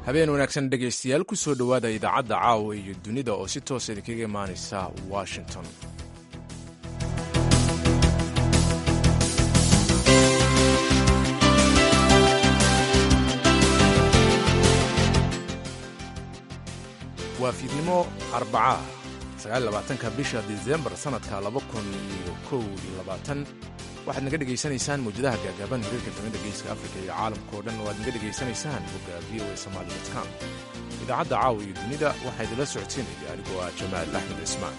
habeen wanaagsan dhegaystayaal ku soo dhowaada idaacadda caawa iyo dunida oo si toosa idinkaga imaanaysa washington waa fiidnimo arbacaa sagaalabaatanka bisha disembar sannadka laba kun iyo kow iyo labaatan waxaad naga dhegaysanaysaan mawjadaha gaagaaban hiriirka kamida geeska afrika iyo caalamkao dhan oo aad naga dhegaysanaysaan bogga v o a somali com idaacadda caawa iyo dunida waxaa idinla socodsiinaya anigoo ah jamaal axmed cismaan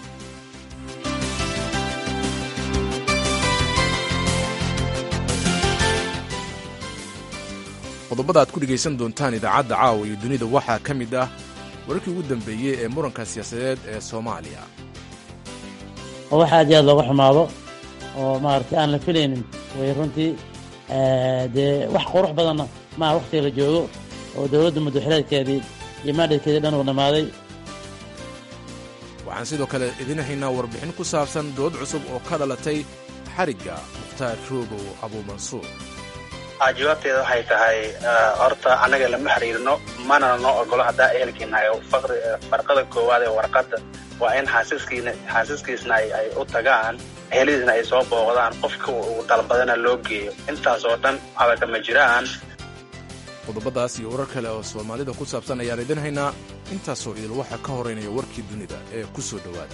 qodobada aad ku dhegaysan doontaan idaacadda caawa iyo dunida waxaa ka mid ah wararkii ugu dambeeyey ee muranka siyaasadeed ee soomaaliya oo wax aad iyo aad looga xumaado oo maaragtay aan la filaynin way runtii dee wax qurux badanna maa wakhtiga la joogo oo dowladda muddaxileedkeedii iyo maadhadkeedii dhan uu dhammaaday waxaan sidoo kale idin haynaa warbixin ku saabsan dood cusub oo ka dhalatay xarigga mukhtaar roobow abuumansuur jawaabteeda waxay tahay horta annaga lama xiriirno manana noo ogolo haddaa ehelkiinahay farqada koowaad ee warqadda waa in xaasiskiina xaasiskiisna ay u tagaan ehelidiisna ay soo booqdaan qofka uu dalbadana loo geeyo intaas oo dhan adaga ma jiraan qodobadaas iyo warar kale oo soomaalida ku saabsan ayaan idin haynaa intaasoo idil waxaa ka horeynaya warkii dunida ee ku soo dhowaada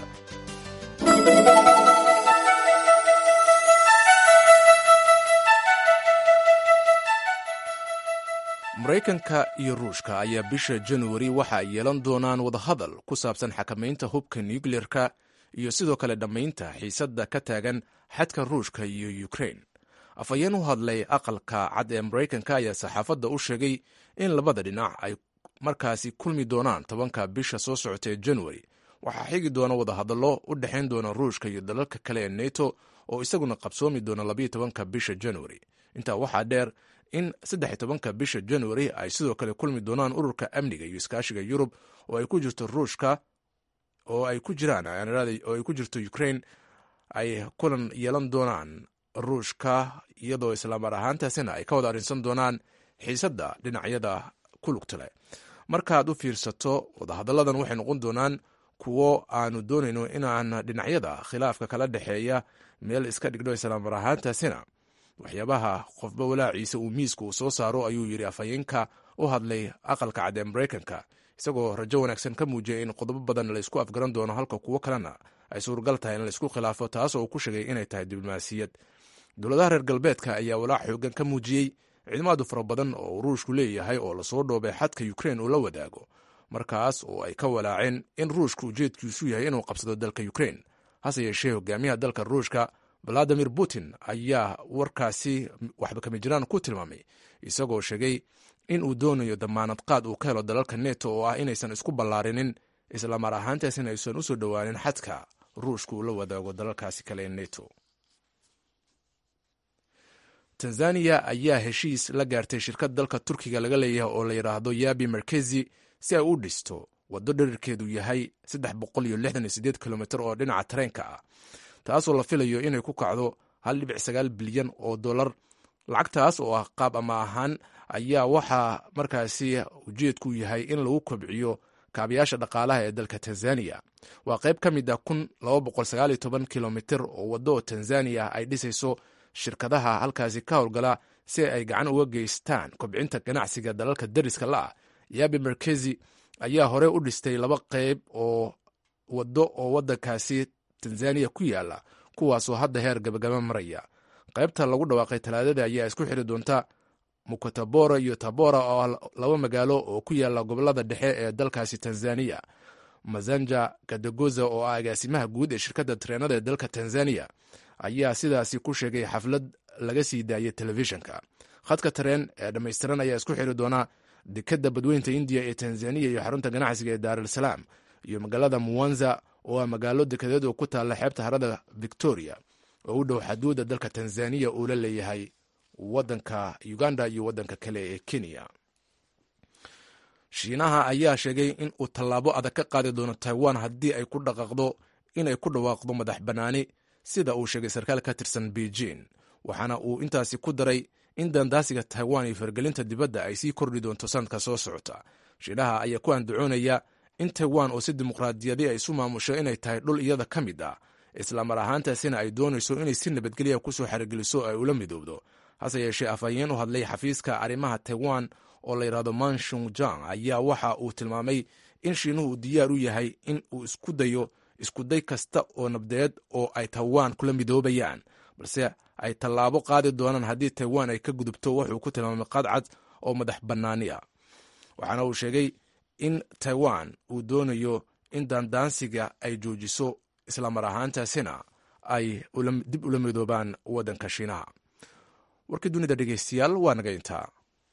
maraykanka iyo ruushka ayaa bisha januari waxa ay yeelan doonaan wadahadal ku saabsan xakamaynta hubka nukliyerka iyo sidoo kale dhammaynta xiisadda ka taagan xadka ruushka iyo ukrain afhayeen u hadlay aqalka cad ee maraykanka ayaa saxaafadda u sheegay in labada dhinac ay markaasi kulmi doonaan tobanka bisha soo socota ee januari waxaa xigi doona wadahadallo u dhexayn doona ruushka iyo dalalka kale ee neto oo isaguna qabsoomi doona labayo tobanka bisha januari intaa waxaa dheer in saddex tobanka bisha januari ay sidoo kale kulmi doonaan ururka amniga iyo iskaashiga yurub oo ay ku jirto ruushka oo ay ku jiraan oo ay ku jirto ukrain ay kulan yeelan doonaan ruushka iyadoo islaamar ahaantaasina ay ka wada arrinsan doonaan xiisadda dhinacyada ku lugtale markaad u fiirsato wadahadalladan waxay noqon doonaan kuwo aanu doonayno inaan dhinacyada khilaafka kala dhexeeya meel iska dhigdho islaamar ahaantaasina waxyaabaha qofba walaaciisa uu miiska uu soo saaro ayuu yidhi afhayeenka u hadlay aqalka cad ee maraykanka isagoo rajo wanaagsan ka muujiyay in qodobo badan laysku afgaran doono halka kuwo kalena ay suuragal tahay in laysku khilaafo taasoo uu ku sheegay inay tahay diblomaasiyad dowladaha reer galbeedka ayaa walaac xoogan ka muujiyey ciidamaadu fara badan oo ruushku leeyahay oo lasoo dhoobay xadka ukrein uu la wadaago markaas oo ay ka walaaceen in ruushku ujeedkiisu yahay inuu qabsado dalka ukrein hase yeeshee hogaamiyaha dalka ruushka valadimir putin ayaa warkaasi waxba kama jiraan ku tilmaamay isagoo sheegay in uu doonayo damaanad qaad uu ka helo dalalka neto oo ah inaysan isku ballaarinin islamar ahaantaasina aysan usoo dhowaanin xadka ruushka uu la wadaago dalalkaasi kale ee neto tanzaniya ayaa heshiis la gaartay shirkad dalka turkiga laga leeyahay oo la yidhaahdo yabi markezi si ay u dhisto waddo dherarkeedu yahay kilomitr oo dhinaca tareenka ah taasoo la filayo inay ku kacdo bilyan oo dolar lacagtaas oo ah qaab ama ahaan ayaa waxaa markaasi ujeedku yahay in lagu kobciyo kaabayaasha dhaqaalaha ee dalka tanzaniya waa qayb ka mid a kilomitr oo waddo tanzaniya ay dhisayso shirkadaha halkaasi ka howlgala si ay gacan uga geystaan kobcinta ganacsiga dalalka dariska la ah yabi markezi ayaa hore u dhistay laba qayb oo waddo oo waddankaasi tanzaniya ku yaala kuwaasoo hadda heer gabagaba maraya qaybta lagu dhawaaqay talaadada ayaa isku xiri doonta mukatabora iyo tabora oo laba magaalo oo ku yaala gobolada dhexe ee dalkaasi tanzaniya mazanja kadagoza oo ah agaasimaha guud ee shirkadda tareenada ee dalka tanzaniya ayaa sidaasi ku sheegay xaflad laga sii daayay telefishinka khadka tareen ee dhammaystiran ayaa isku xiri doona dekadda badweynta indiya ee tanzaniya iyo xarunta ganacsiga ee daar al salaam iyo magaalada muwanza oo ah magaalo dekadeed oo ku taalla xeebta harada victoria oo u dhow xaduudda dalka tanzaniya uu la leeyahay wadanka uganda iyo waddanka kale ee kenya shiinaha ayaa sheegay in uu tallaabo adag ka qaadi doono taiwan haddii ay ku dhaqaaqdo inay ku dhawaaqdo madax bannaani sida uu sheegay sarkaal ka tirsan beijing waxaana uu intaasi ku daray in dandaasiga taiwan iyo fargelinta dibadda ay sii kordhi doonto sanadka soo socota shiinaha ayaa ku andacoonaya in taiwan oo si dimuqraadiyadi ay isu maamusho inay tahay dhul iyada ka mid ah islamar ahaantaasina ay doonayso inay si nabadgelya kusoo xarigeliso ay ula midoobdo hase yeeshee afhayeen u hadlay xafiiska arrimaha taiwan oo la yidhahdo manshungjang ayaa waxa uu tilmaamay in shiinuhu uu diyaar u yahay in uu isku dayo iskuday kasta oo nabdeed oo ay taiwan kula midoobayaan balse ay tallaabo qaadi doonaan haddii taiwan ay ka gudubto wuxuu ku tilmaamay qadcad oo madax bannaani ah waxaana uu sheegay in taiwan uu doonayo in daandaansiga ay joojiso islamar ahaantaasina ay dib ula midoobaan waddanka shiinaha warkii dunida dhegeystayaal waa naga intaa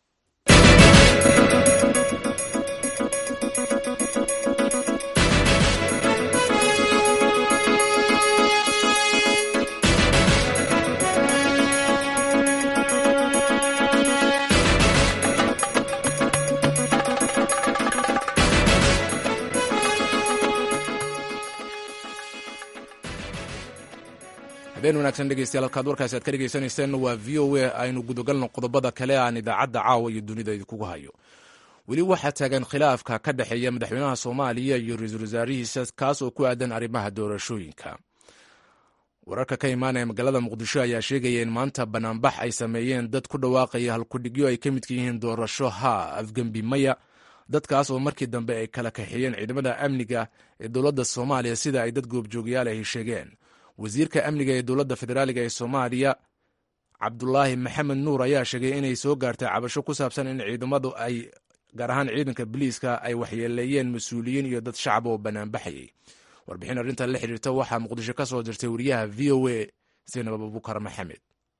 habeen wanaagsan dhegeystayaal halkaad warkaasi aad ka dhegeysanayseen waa v o a aynu gudagalno qodobada kale aan idaacadda caawa iyo dunida idinkugu hayo weli waxaa taagan khilaafka ka dhexeeya madaxweynaha soomaaliya iyo ra-iisul wasaarihiisa kaas oo ku aadan arrimaha doorashooyinka wararka ka imaanaya magaalada muqdisho ayaa sheegaya in maanta banaanbax ay sameeyeen dad ku dhawaaqaya halkudhigyo ay ka midka yihiin doorasho haa afgembi maya dadkaas oo markii dambe ay kala kaxeeyeen ciidamada amniga ee dowladda soomaaliya sida ay dad goobjoogayaal ahi sheegeen wasiirka amniga ee dowladda federaaliga ee soomaaliya cabdulaahi maxamed nuur ayaa sheegay inay soo gaartay cabasho ku saabsan in ciidamadu ay gaar ahaan ciidanka biliiska ay waxyeeleeyeen mas-uuliyiin iyo dad shacab oo banaanbaxayay warbixin arrintan la xiriirta waxaa muqdisho ka soo dirtay wariyaha v o a sinab abubukar maxamed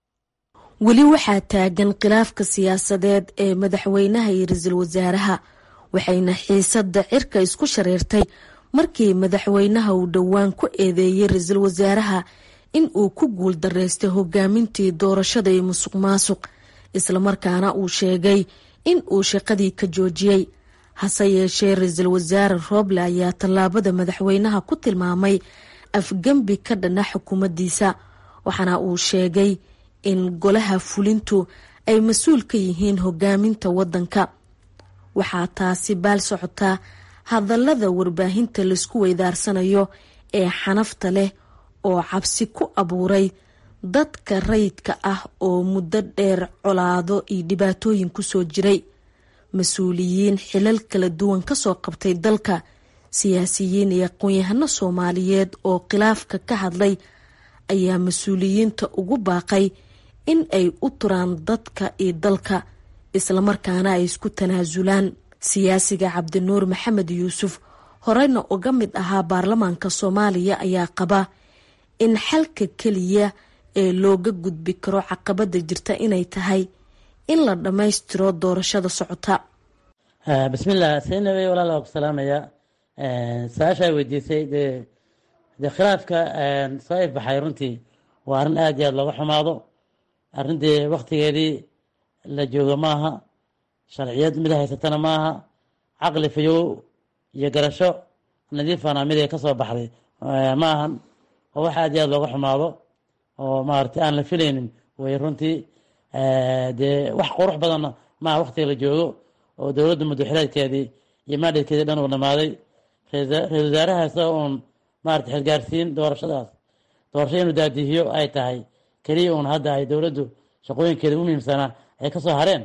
weli waxaa taagan khilaafka siyaasadeed ee madaxweynaha iyo ra-iisul wasaaraha waxayna xiisadda cirka isku shareertay markii madaxweynaha uu dhowaan ku eedeeyey ra-iisul wasaaraha in uu ku guul dareystay hogaamintii doorashada iyo musuq maasuq islamarkaana uu sheegay in uu shaqadii ka joojiyey hase yeeshee ra-iisul wasaare rooble ayaa tallaabada madaxweynaha ku tilmaamay afgembi ka dhana xukuumaddiisa waxaana uu sheegay in golaha fulintu ay mas-uul ka yihiin hogaaminta waddanka waxaa taasi baal socotaa hadallada warbaahinta laisku weydaarsanayo ee xanafta leh oo cabsi ku abuuray dadka rayidka ah oo muddo dheer colaado iyo dhibaatooyin kusoo jiray mas-uuliyiin xilal kala duwan kasoo qabtay dalka siyaasiyiin iyo aqoon-yahano soomaaliyeed oo khilaafka ka hadlay ayaa mas-uuliyiinta ugu baaqay in ay u turaan dadka iyo dalka islamarkaana ay isku tanaasulaan siyaasiga cabdinuur maxamed yuusuf horeyna uga mid ahaa baarlamaanka soomaaliya ayaa qaba in xalka keliya ee looga gudbi karo caqabada jirta inay tahay in la dhammaystiro doorashada socota bismillah saynabey walaal waa ku salaamaya su-aasha ay weydiisay dee dee khilaafka soo ifbaxay runtii waa arrin aada iyo aada looga xumaado arrintii waktigeedii la joogo maaha sharciyad mid haysatana maaha caqli fayow iyo garasho nadiifana mid ay ka soo baxday ma ahan oo wax aad iyo aad looga xumaado oo maaragtay aan la filaynin way runtii dee wax qurux badanna maaha waktiga la joogo oo dowladda madaxileedkeedii iyo maadhadkeedii dhan uu dhamaaday ra-isul wasaaraha isaga uun maarata xilgaarsiin doorashadaas doorasho inuu daadihiyo ay tahay keliya uun hadda ay dowladdu shaqooyinkeeda u muhiimsanaa ay kasoo hareen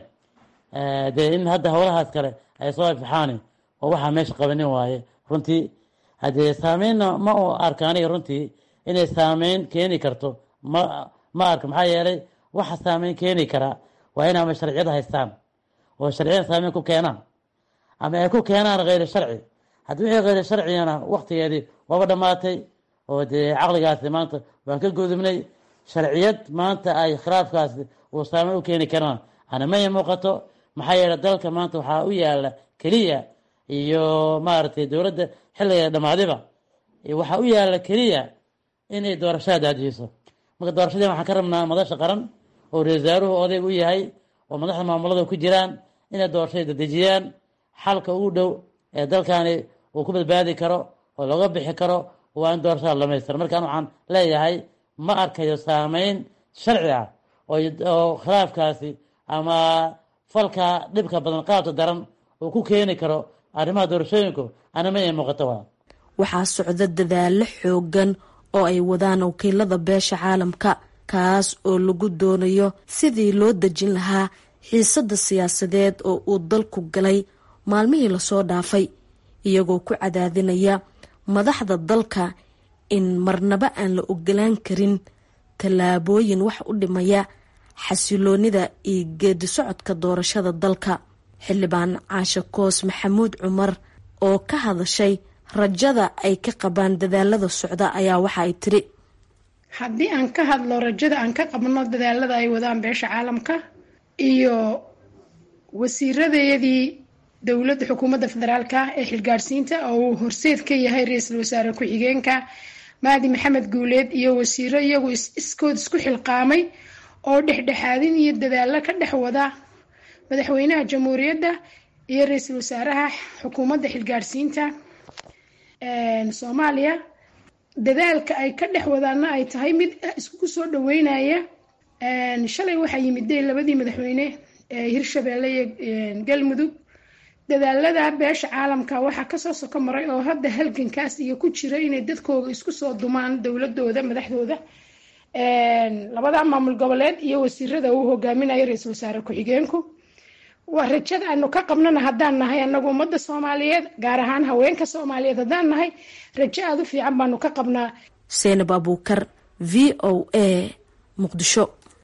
dee in hadda howlahaas kale ay soo ifxaani oo waxaa meesha qabanin waaye runtii haddee saameynna ma u arka aniga runtii inay saameyn keeni karto ma ma arka maxaa yeelay waxa saameyn keeni karaa waa in ama sharciyada haystaan oo sharciyada saameyn ku keenaan ama ay ku keenaan kheyri sharci haddii wixii kheyri sharcigana waktigeedii waaba dhammaatay oo dee caqligaasi maanta waan ka gudubnay sharciyad maanta ay khilaafkaasi uu saameyn u keeni karaan ana maya muuqato maxaa yeelay dalka maanta waxaa u yaala keliya iyo maaragtay dowladda xilliga dhammaadiba waxaa u yaala keliya inay doorashada daadihiso marka doorashadii waxaan ka rabnaa madasha qaran oo ra-isul wasaaruhu odayg u yahay oo madaxda maamulada ku jiraan inay doorashada dadejiyaan xalka ugu dhow ee dalkani uu ku badbaadi karo oo looga bixi karo waa in doorashada dhamaystira markaan waxaan leeyahay ma arkayo saameyn sharci ah oo khilaafkaasi ama falka dhibka badan qaabta daran uu ku keeni karo arrimaha doorashooyinku anima ay muuqato waa waxaa socda dadaallo xoogan oo ay wadaan wakiilada beesha caalamka kaas oo lagu doonayo sidii loo dejin lahaa xiisadda siyaasadeed oo uu dalku galay maalmihii lasoo dhaafay iyagoo ku cadaadinaya madaxda dalka in marnaba aan la ogolaan karin tallaabooyin wax u dhimaya xasiloonida iyo geedi socodka doorashada dalka xildhibaan caashe koos maxamuud cumar oo ka hadashay rajada ay ka qabaan dadaalada socda ayaa waxa ay tiri haddii aan ka hadlo rajada aan ka qabno dadaalada ay wadaan beesha caalamka iyo wasiiradeedii dowladda xukuumadda federaalka ee xilgaadhsiinta oo uu horseed ka yahay ra-iisul wasaare ku-xigeenka mahdi maxamed guuleed iyo wasiiro iyagu iskood isku xilqaamay oo dhexdhexaadin iyo dadaallo ka dhex wada madaxweynaha jamhuuriyadda iyo ra-iisul wasaaraha xukuumadda xilgaadhsiinta soomaaliya dadaalka ay ka dhex wadaana ay tahay mid isku soo dhaweynaya shalay waxaa yimiday labadii madaxweyne ee hirshabeelle iyo galmudug dadaalada beesha caalamka waxaa kasoo soko maray oo hadda halgankaas iyo ku jira inay dadkooga isku soo dumaan dowladooda madaxdooda labada maamul goboleed iyo wasiirada uu hogaaminayo ra-iisul wasaare ku-xigeenku waa rajada aanu ka qabnana haddaan nahay anagu ummadda soomaaliyeed gaar ahaan haweenka soomaaliyeed haddaan nahay rajo aada u fiican baanu ka qabnaa seenab abuukar v o a muqdisho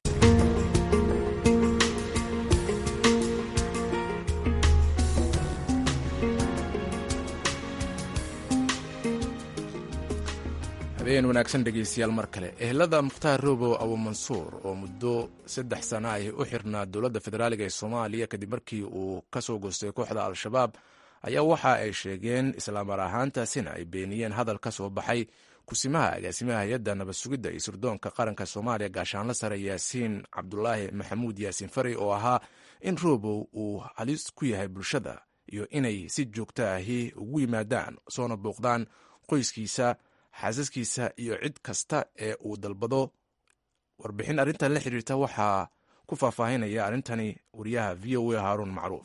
habeen wanaagsan dhegeystayaal mar kale ehelada mukhtaar robow abu mansuur oo muddo saddex sana ay u xirnaa dowladda federaaliga ee soomaaliya kadib markii uu ka soo goostay kooxda al-shabaab ayaa waxa ay sheegeen islaamar ahaantaasina ay beeniyeen hadal ka soo baxay kusimaha agaasimaha hay-adda nabad sugidda iyo sirdoonka qaranka soomaaliya gaashaanla sare yaasiin cabdulaahi maxamuud yaasiin fari oo ahaa in robow uu halis ku yahay bulshada iyo inay si joogto ahi ugu yimaadaan soona bouqdaan qoyskiisa xaasaskiisa iyo cid kasta ee uu dalbado warbixin arrintan la xiriirta waxaa ku faahfaahinaya arrintani wariyaha v o a haaruun macruuf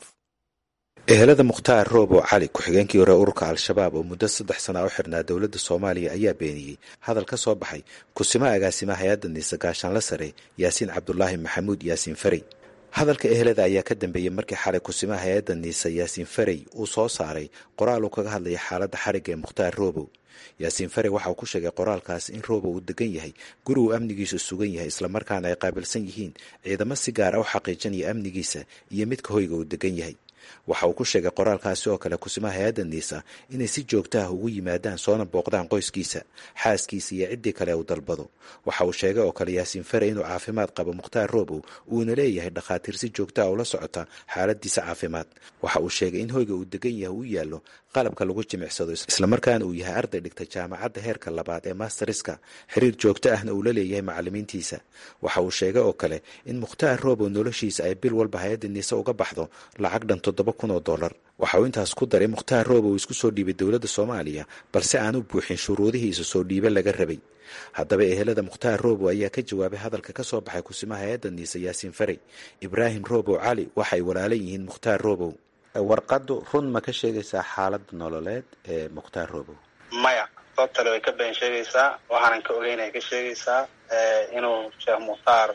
ehelada mukhtaar roobo cali ku-xigeenkii hore ururka al-shabaab oo muddo saddex sana u xirnaa dowladda soomaaliya ayaa beeniyey hadal ka soo baxay kusima agaasimaha hay-adda niise gaashaanla sare yaasiin cabdulaahi maxamuud yaasiin farey hadalka ehelada ayaa ka dambeeyey markii xalay kusimaha hay-adda niise yaasiin farey uu soo saaray qoraal uu kaga hadlaya xaaladda xarigga ee mukhtaar roobow yaasiin fare waxa uu ku sheegay qoraalkaas in roobo uu degan yahay guri uu amnigiisu sugan yahay islamarkaana ay qaabilsan yihiin ciidamo si gaar a u xaqiijinaya amnigiisa iyo midka hoyga uu degan yahay waxa uu ku sheegay qoraalkaasi oo kale kusimaha hay-adda niisa inay si joogta ah ugu yimaadaan soona booqdaan qoyskiisa xaaskiisa iyo ciddii kale uu dalbado waxa uu sheegay oo kale yaasiin fare inuu caafimaad qabo mukhtaar roobow uuna leeyahay dhakhaatiir si joogta ah ula socota xaaladiisa caafimaad waxa uu sheegay in hoyga uu degan yahay uu yaallo qalabka lagu jimicsado islamarkaana uu yahay arday dhigta jaamacadda heerka labaad ee masteriska xiriir joogto ahna uu la leeyahay macalimiintiisa waxa uu sheegay oo kale in mukhtaar roobow noloshiisa ay bil walba hay-adda niise uga baxdo lacag dhan toddoba kun oo dollar waxa uu intaas ku daray mukhtaar roobow isku soo dhiibay dowladda soomaaliya balse aan u buuxin shuruudihiisa soo dhiibe laga rabay haddaba ehelada mukhtaar roobow ayaa ka jawaabay hadalka ka soo baxay kusimaha hay-adda niise yaasiin farey ibraahim roobow cali waxay walaalan yihiin mukhtaar roobow warqaddu run ma ka sheegaysaa xaaladda nololeed ee mukhtaar roobow maya sababtale way ka been sheegaysaa waxaanan ka ogeynay ka sheegaysaa inuu sheekh mukhtaar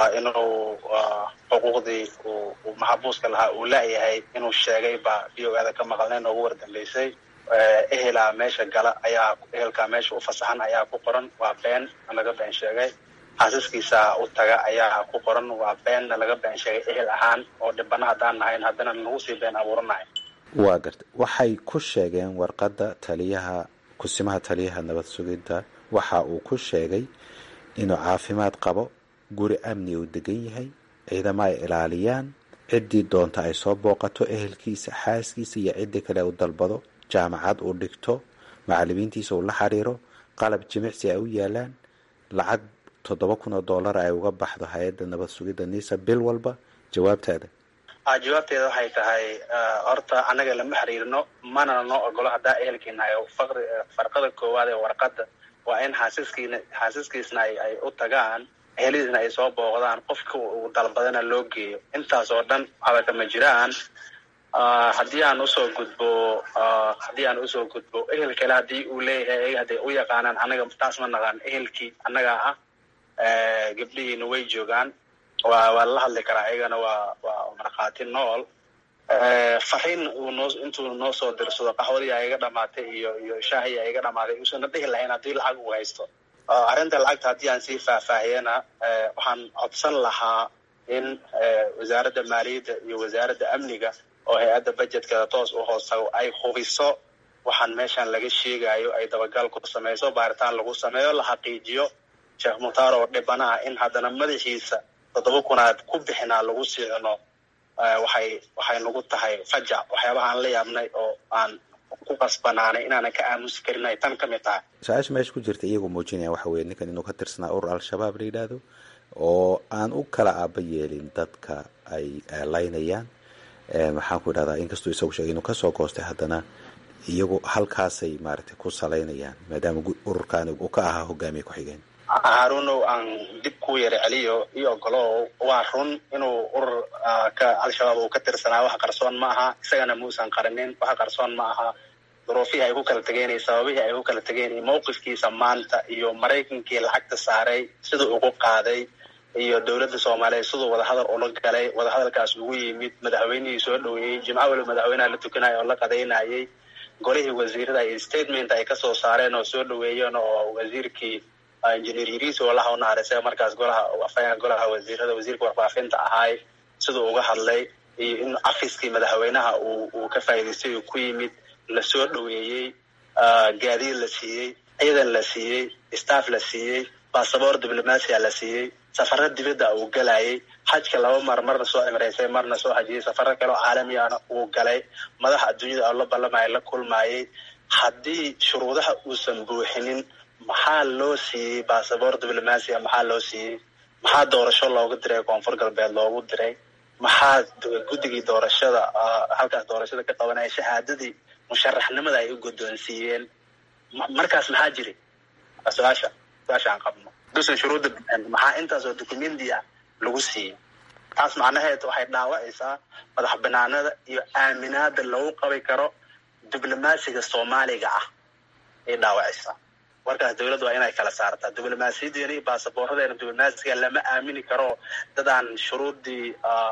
inuu xuquuqdii uu maxabuuska lahaa uu la-yahay inuu sheegay baa v o ada ka maqalnay noogu wardambeysay ehelaa meesha gala ayaa ehelkaa meesha u fasaxan ayaa ku qoran waa been laga been sheegay xaasiskiisa u taga ayaa ku qoran waa beenna laga been sheegay ehel ahaan oo dhibana haddaan nahayn haddana nagu sii been abuuranahay waa garta waxay ku sheegeen warqadda taliyaha kusimaha taliyaha nabad sugidda waxa uu ku sheegay inuu caafimaad qabo guri amni uu degan yahay ciidamo ay ilaaliyaan ciddii doonta ay soo booqato ehelkiisa xaaskiisa iyo ciddii kale uu dalbado jaamacad uu dhigto macalimiintiisa uu la xiriiro qalab jimicsi ay u yaalaan lacag toddoba kun oo dollar ay uga baxdo hay-adda nabad sugidda niisa bil walba jawaabtaada jawaabteeda waxay tahay horta annaga lama xiriirno manana noo ogolo haddaa ehelkiinahay faqri farqada koowaad ee warqadda waa in xaasiskiina xaasiskiisna ay ay u tagaan ehelidiisna ay soo booqdaan qofka uu dalbadana loo geeyo intaas oo dhan waxba kama jiraan haddii aan usoo gudbo haddii aan usoo gudbo ehel kale haddii uu leeyahay ayaga hadday u yaqaanaan annaga taas ma naqaan ehelkii annagaa ah gabdhihiina way joogaan waa waa la hadli karaa ayagana waa waa markhaati nool fariin uu noo intuu noo soo dirsado qaxwadii a iga dhamaatay iyo iyo shaahii a iga dhamaaday uusana dhihi lahayn haddii lacag uu haysto arrinta lacagta haddii aan sii faahfaahiyana waxaan codsan lahaa in wasaaradda maaliyadda iyo wasaaradda amniga oo hay-adda budgetkeda toos u hoostago ay hubiso waxaan meeshan laga sheegayo ay dabagal ku samayso baaritaan lagu sameeyo la xaqiijiyo sheekh mukhtaar oo dhibana ah in haddana madaxiisa toddoba kunaad ku bixinaa lagu sii cuno waxay waxay nagu tahay fajac waxyaabaha aan la yaabnay oo aan ku qasbanaanay inaanan ka aamusi karin ay tan ka mid tahay su-aasha meesha ku jirta iyagoo muujinaya waxa weye ninkan inuu ka tirsanaa urur al-shabaab la yidhaahdo oo aan u kala aaba yeelin dadka ay laynayaan maxaan ku idhahdaa inkastuu isagu sheegay inuu kasoo goostay haddana iyagu halkaasay maaragtay ku salaynayaan maadaama ururkaani uu ka ahaa hogaamiye ku-xigeen haarunow aan dib ku yara celiyo iyo ogolo waa run inuu urur ka al-shabaab uu ka tirsanaa wax qarsoon ma aha isagana muusan qarinin wax qarsoon ma aha duruufihii ay ku kala tegeen iyo sababihii ay ku kala tegeen iyo mawqifkiisa maanta iyo maraykankii lacagta saaray siduu ugu qaaday iyo dowladda soomaaliyeed siduu wadahadal ula galay wadahadalkaas ugu yimid madaxweynihii soo dhoweeyey jimco waliba madaxweynaha la tukanaya oo la qadaynayay golihii wasiirada iyo statement ay kasoo saareen oo soo dhoweeyeen oo wasiirkii engineer yiriis oo laha unaharisay markaas golaha afayaan golaha wasiirada wasiirka warfaafinta ahaay siduu uga hadlay iyo in afiskii madaxweynaha uu uu ka faa'iidaystay uu ku yimid lasoo dhoweeyey gaadiid la siiyey ciidan la siiyey staff la siiyey basaboor diblomasia la siiyey safaro dibadda uu galayay xajka laba mar marna soo cimraysay marna soo hajiyay safaro kale oo caalamiana uu galay madaxa adduunyada la ballamaya la kulmayay haddii shuruudaha uusan buuxinin maxaa loo siiyey basaboor diblomasia maxaa loo siiyey maxaa doorasho loogu diray koonfur galbeed loogu diray maxaa guddigii doorashada halkaas doorashada ka qabanaya shahaadadii musharaxnimada ay u guddoonsiiyeen markaas maxaa jiri su-aasha su-aasha aan qabno dusan shuruudda maxaa intaasoo documenti ah lagu siiyey taas macnaheed waxay dhaawacaysaa madax banaanada iyo aaminaada lagu qabi karo diblomaasiga soomaaliga ah ay dhaawacaysaa markaas dowladda waa inay kala saartaa diblomaasiyadeena iyo baasaboorradeena diblomaasiga lama aamini karo dadaan shuruuddii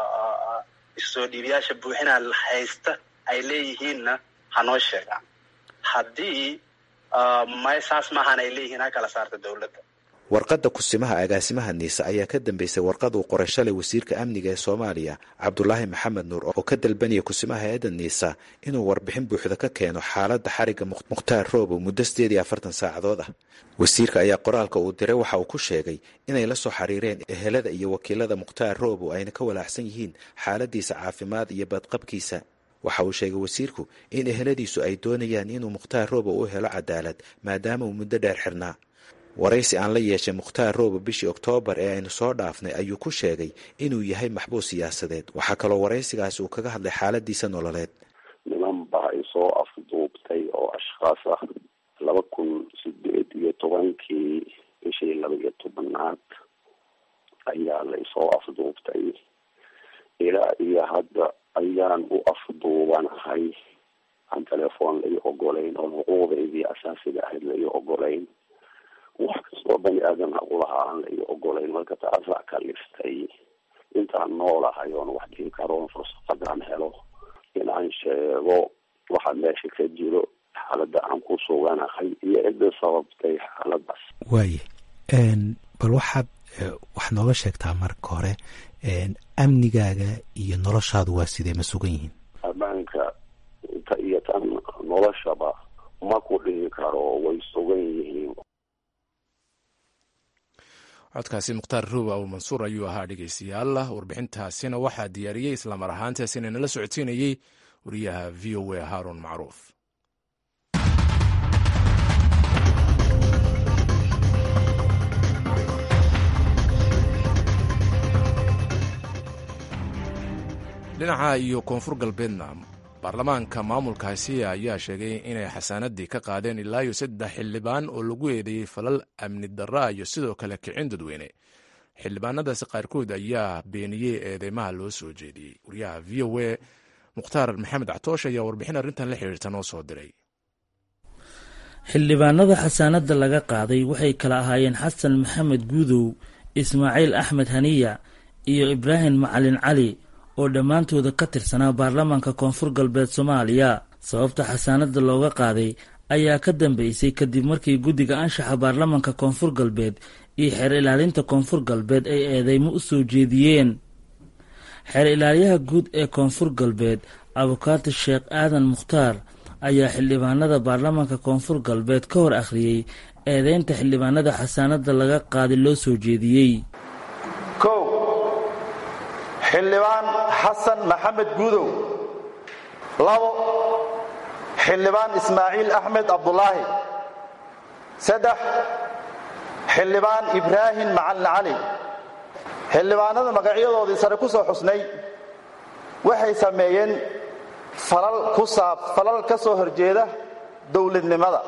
soo dhiibayaasha buuxinaa haysta ay leeyihiinna hanoo sheegaan haddii may saas maahan ay leeyihiin ha kala saarta dowladda warqadda kusimaha agaasimaha niisa ayaa ka dambeysay warqad uu qoray shalay wasiirka amniga ee soomaaliya cabdulaahi maxamed nuur oo ka dalbanaya kusimaha hay-adda niisa inuu warbixin buuxda ka keeno xaaladda xariga mukhtaar roobow muddo sideed iyo afartan saacadood ah wasiirka ayaa qoraalka uu diray waxa uu ku sheegay inay la soo xiriireen ehelada iyo wakiilada mukhtaar roobow ayna ka walaacsan yihiin xaaladiisa caafimaad iyo badqabkiisa waxa uu sheegay wasiirku in eheladiisu ay doonayaan inuu mukhtaar roobow u helo cadaalad maadaama uu muddo dheer xirnaa waraysi aan la yeeshay mukhtaar roobo bishii oktoobar ee aynu soo dhaafnay ayuu ku sheegay inuu yahay maxbuus siyaasadeed waxaa kaloo waraysigaasi uu kaga hadlay xaaladiisa nololeed niman baa isoo afduubtay oo ashkhaas ah laba kun sideed iyo tobankii bishii laba iyo tobanaad ayaa la isoo afduubtay ilaa iyo hadda ayaan u afduubanahay aan telefoon lai ogolayn oo xuquuqdaydii asaasiga ahayd lai ogolayn wax kastoo bani aadan haqulahaa aan lai ogolayn marka taasaa kaliftay intaan noolahay oon wax dhihi karoon fursadaan helo in aan sheego waxa meesha ka jiro xaaladda aan ku suganahay iyo cidda sababtay xaaladaas waaye bal waxaad wax nooga sheegtaa marka hore amnigaaga iyo noloshaadu waa sidee ma sugan yihiin ammaanka inta iyo tan noloshaba ma ku dhihi karo way sugan yihiin codkaasi mukhtaar ruuba abu mansuur ayuu ahaa dhegeystayaal warbixintaasina waxaa diyaariyey islamar ahaantaasina nala socodsiinayey wariyaha v o a haarun macruuf dhinaca iyo koonfur galbeedna baarlamaanka maamulkaasi ayaa sheegay inay xasaanadii ka qaadeen ilaa iyo saddex xildhibaan oo lagu eedeeyey falal amni darra iyo sidoo kale kicin dadweyne xildhibaanadaasi qaarkood ayaa beeniyey eedeymaha loo soo jeediyey wariyaha v o a mukhtaar maxamed catoosh ayaa warbixin arrintan la xiriirta noo soo diray xildhibaanada xasaanadda laga qaaday waxay kala ahaayeen xasan maxamed guudow ismaaciil axmed haniya iyo ibraahim macalin cali oo dhammaantooda ka tirsanaa baarlamaanka koonfur galbeed soomaaliya sababta xasaanadda looga qaaday ayaa ka dambeysay kadib markii guddiga anshaxa baarlamaanka koonfur galbeed iyo xeer ilaalinta koonfur galbeed ay eedeymo u soo jeediyeen xeer ilaaliyaha guud ee koonfur galbeed abukaati sheekh aadan mukhtaar ayaa xildhibaanada baarlamaanka koonfur galbeed ka hor akhriyey eedeynta xildhibaanada xasaanadda laga qaaday loo soo jeediyey kow xildhibaan xasan maxamed guudow labo xildhibaan ismaaciil axmed cabdulaahi saddex xildhibaan ibraahim macalin cali xildhibaanada magacyadoodii sare ku soo xusnay waxay sameeyeen falal ka soo horjeeda dowladnimada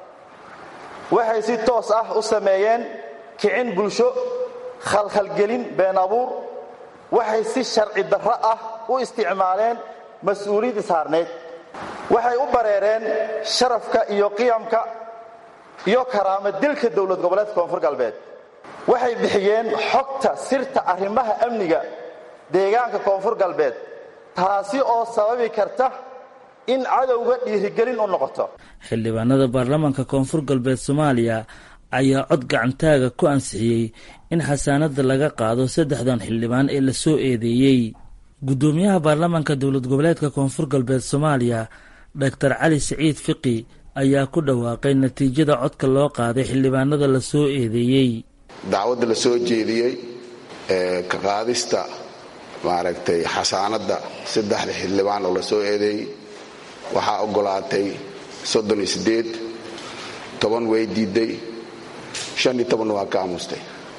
waxay si toos ah u sameeyeen kicin bulsho khalkhalgelin been abuur waxay si sharci darro ah u isticmaaleen mas-uuliyad ishaarneyd waxay u bareereen sharafka iyo qiyamka iyo karaama dilka dowlad goboleedka koonfur galbeed waxay bixiyeen xogta sirta arrimaha amniga deegaanka koonfur galbeed taasi oo sababi karta in cadowga dhiirigelin u noqoto xildhibaanada baarlamaanka koonfur galbeed soomaaliya ayaa cod gacantaaga ku ansixiyey in xasaanadda laga qaado saddexdan xildhibaan ee la soo eedeeyey guddoomiyaha baarlamaanka dowlad goboleedka koonfur galbeed soomaaliya doctor cali siciid fiqi ayaa ku dhawaaqay natiijada codka loo qaaday xildhibaanada la soo eedeeyey dacwadda la soo jeediyey ee ka qaadista maaragtay xasaanadda saddexda xildhibaan oo la soo eedeeyey waxaa oggolaatay soddon iyo siddeed toban way diiday shan iyo tobanna waa ka aamustay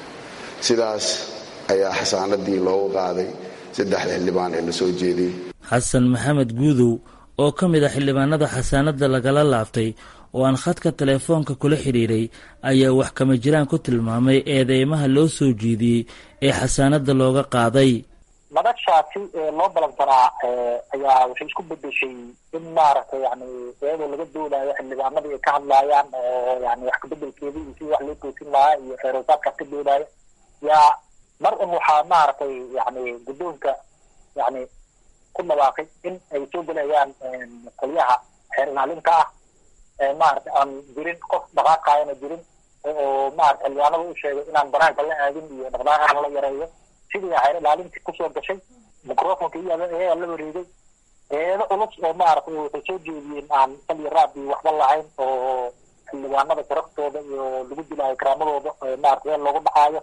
sidaas ayaa xasaanadii loogu qaaday saddexda xildhibaan ee la soo jeediyey xasan maxamed guudow oo ka mid a xildhibaanada xasaanadda lagala laabtay oo aan khadka teleefoonka kula xidhiiray ayaa wax kama jiraan ku tilmaamay eedeymaha loo soo jeediyey ee xasaanadda looga qaaday madashaasi loo balansanaa ayaa waxay isku bedeshay in maaragtay yani iyadoo laga doolayo xildhibaanadii ay ka hadlaayaan oo yani wax kabedelkeeda iyo si wax loo toosin lahaa iyo xeerosaadkaas ka doolayo yaa mar un waxaa maaragtay yani guddoonka yani ku dhawaaqay in ay soo gelayaan qolyaha xeer ilaalinka ah maaragtay aan jirin qof dhaqaaqaayana jirin oo maarata xildhibaanada u sheegay inaan banaanka la aadin iyo dhaqdhaqaaqa la yareeyo sidii xeer ilaalintii kusoo gashay microfonka iyo iyagaa la wareegay eedo culus oo maaragtay waxay soo jeediyeen aan sal iyo raab iyo waxba lahayn oo xildhibaanada sharaftooda iyo lagu dilaayo karaamadooda maarata meel loogu dhacaayo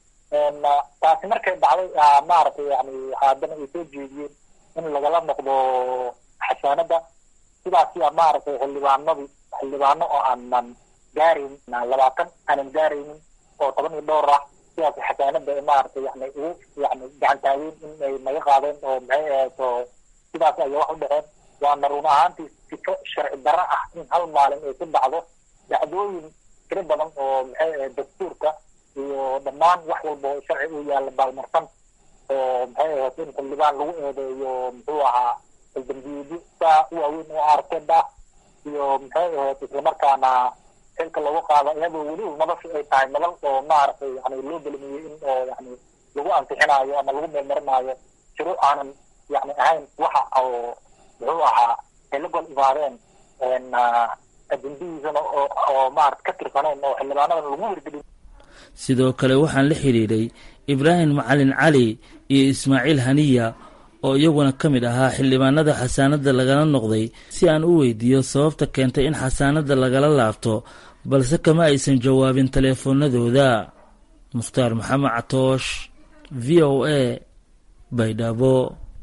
taasi markay dhacday maaragtay yani haddana ay soo jeediyeen in lagala noqdo xasaanada sidaas yaa maaragtay xildhibaanadii xildhibaano oo aanan gaarayn labaatan aanan gaaraynin oo toban iyo dhowr ah sidaas xasaanada maaragtay yani ugu yani gacantaageen in ay naga qaadeen oo maxay ahayd oo sidaas aya wax u dhaceen waana run ahaantii sifo sharci darro ah in hal maalin ay ku dhacdo dhacdooyin tiro badan oo maxay ahayd dastuurka iyo dhammaan wax walba oo sharci u yaalla baalmarsan oo maxay ahayd in xildhibaan lagu eedeeyo muxuu ahaa dambiyeedyo saa u waaweyn oo arkeed ah iyo maxay ahayd islamarkaana xilka lagu qaado iyadoo weliba madashu ay tahay madal oo maaragtay yani loo gelimiyey in oo yani lagu ansixinaayo ama lagu meelmarinaayo shiro aanan yani ahayn waxa oo muxuu ahaa ay la gol imaadeen ajendihiisana oo maarata ka tirsaneen oo xildhibaanadan lagu wargelin sidoo kale waxaan la xidhiidhay ibraahim macalin cali iyo ismaaciil haniya oo iyaguna ka mid ahaa xildhibaanada xasaanadda lagala noqday si aan u weydiiyo sababta keentay in xasaanadda lagala laabto balse kama aysan jawaabin taleefoonadooda mukhtaar maxamed catoosh v o a baydhabo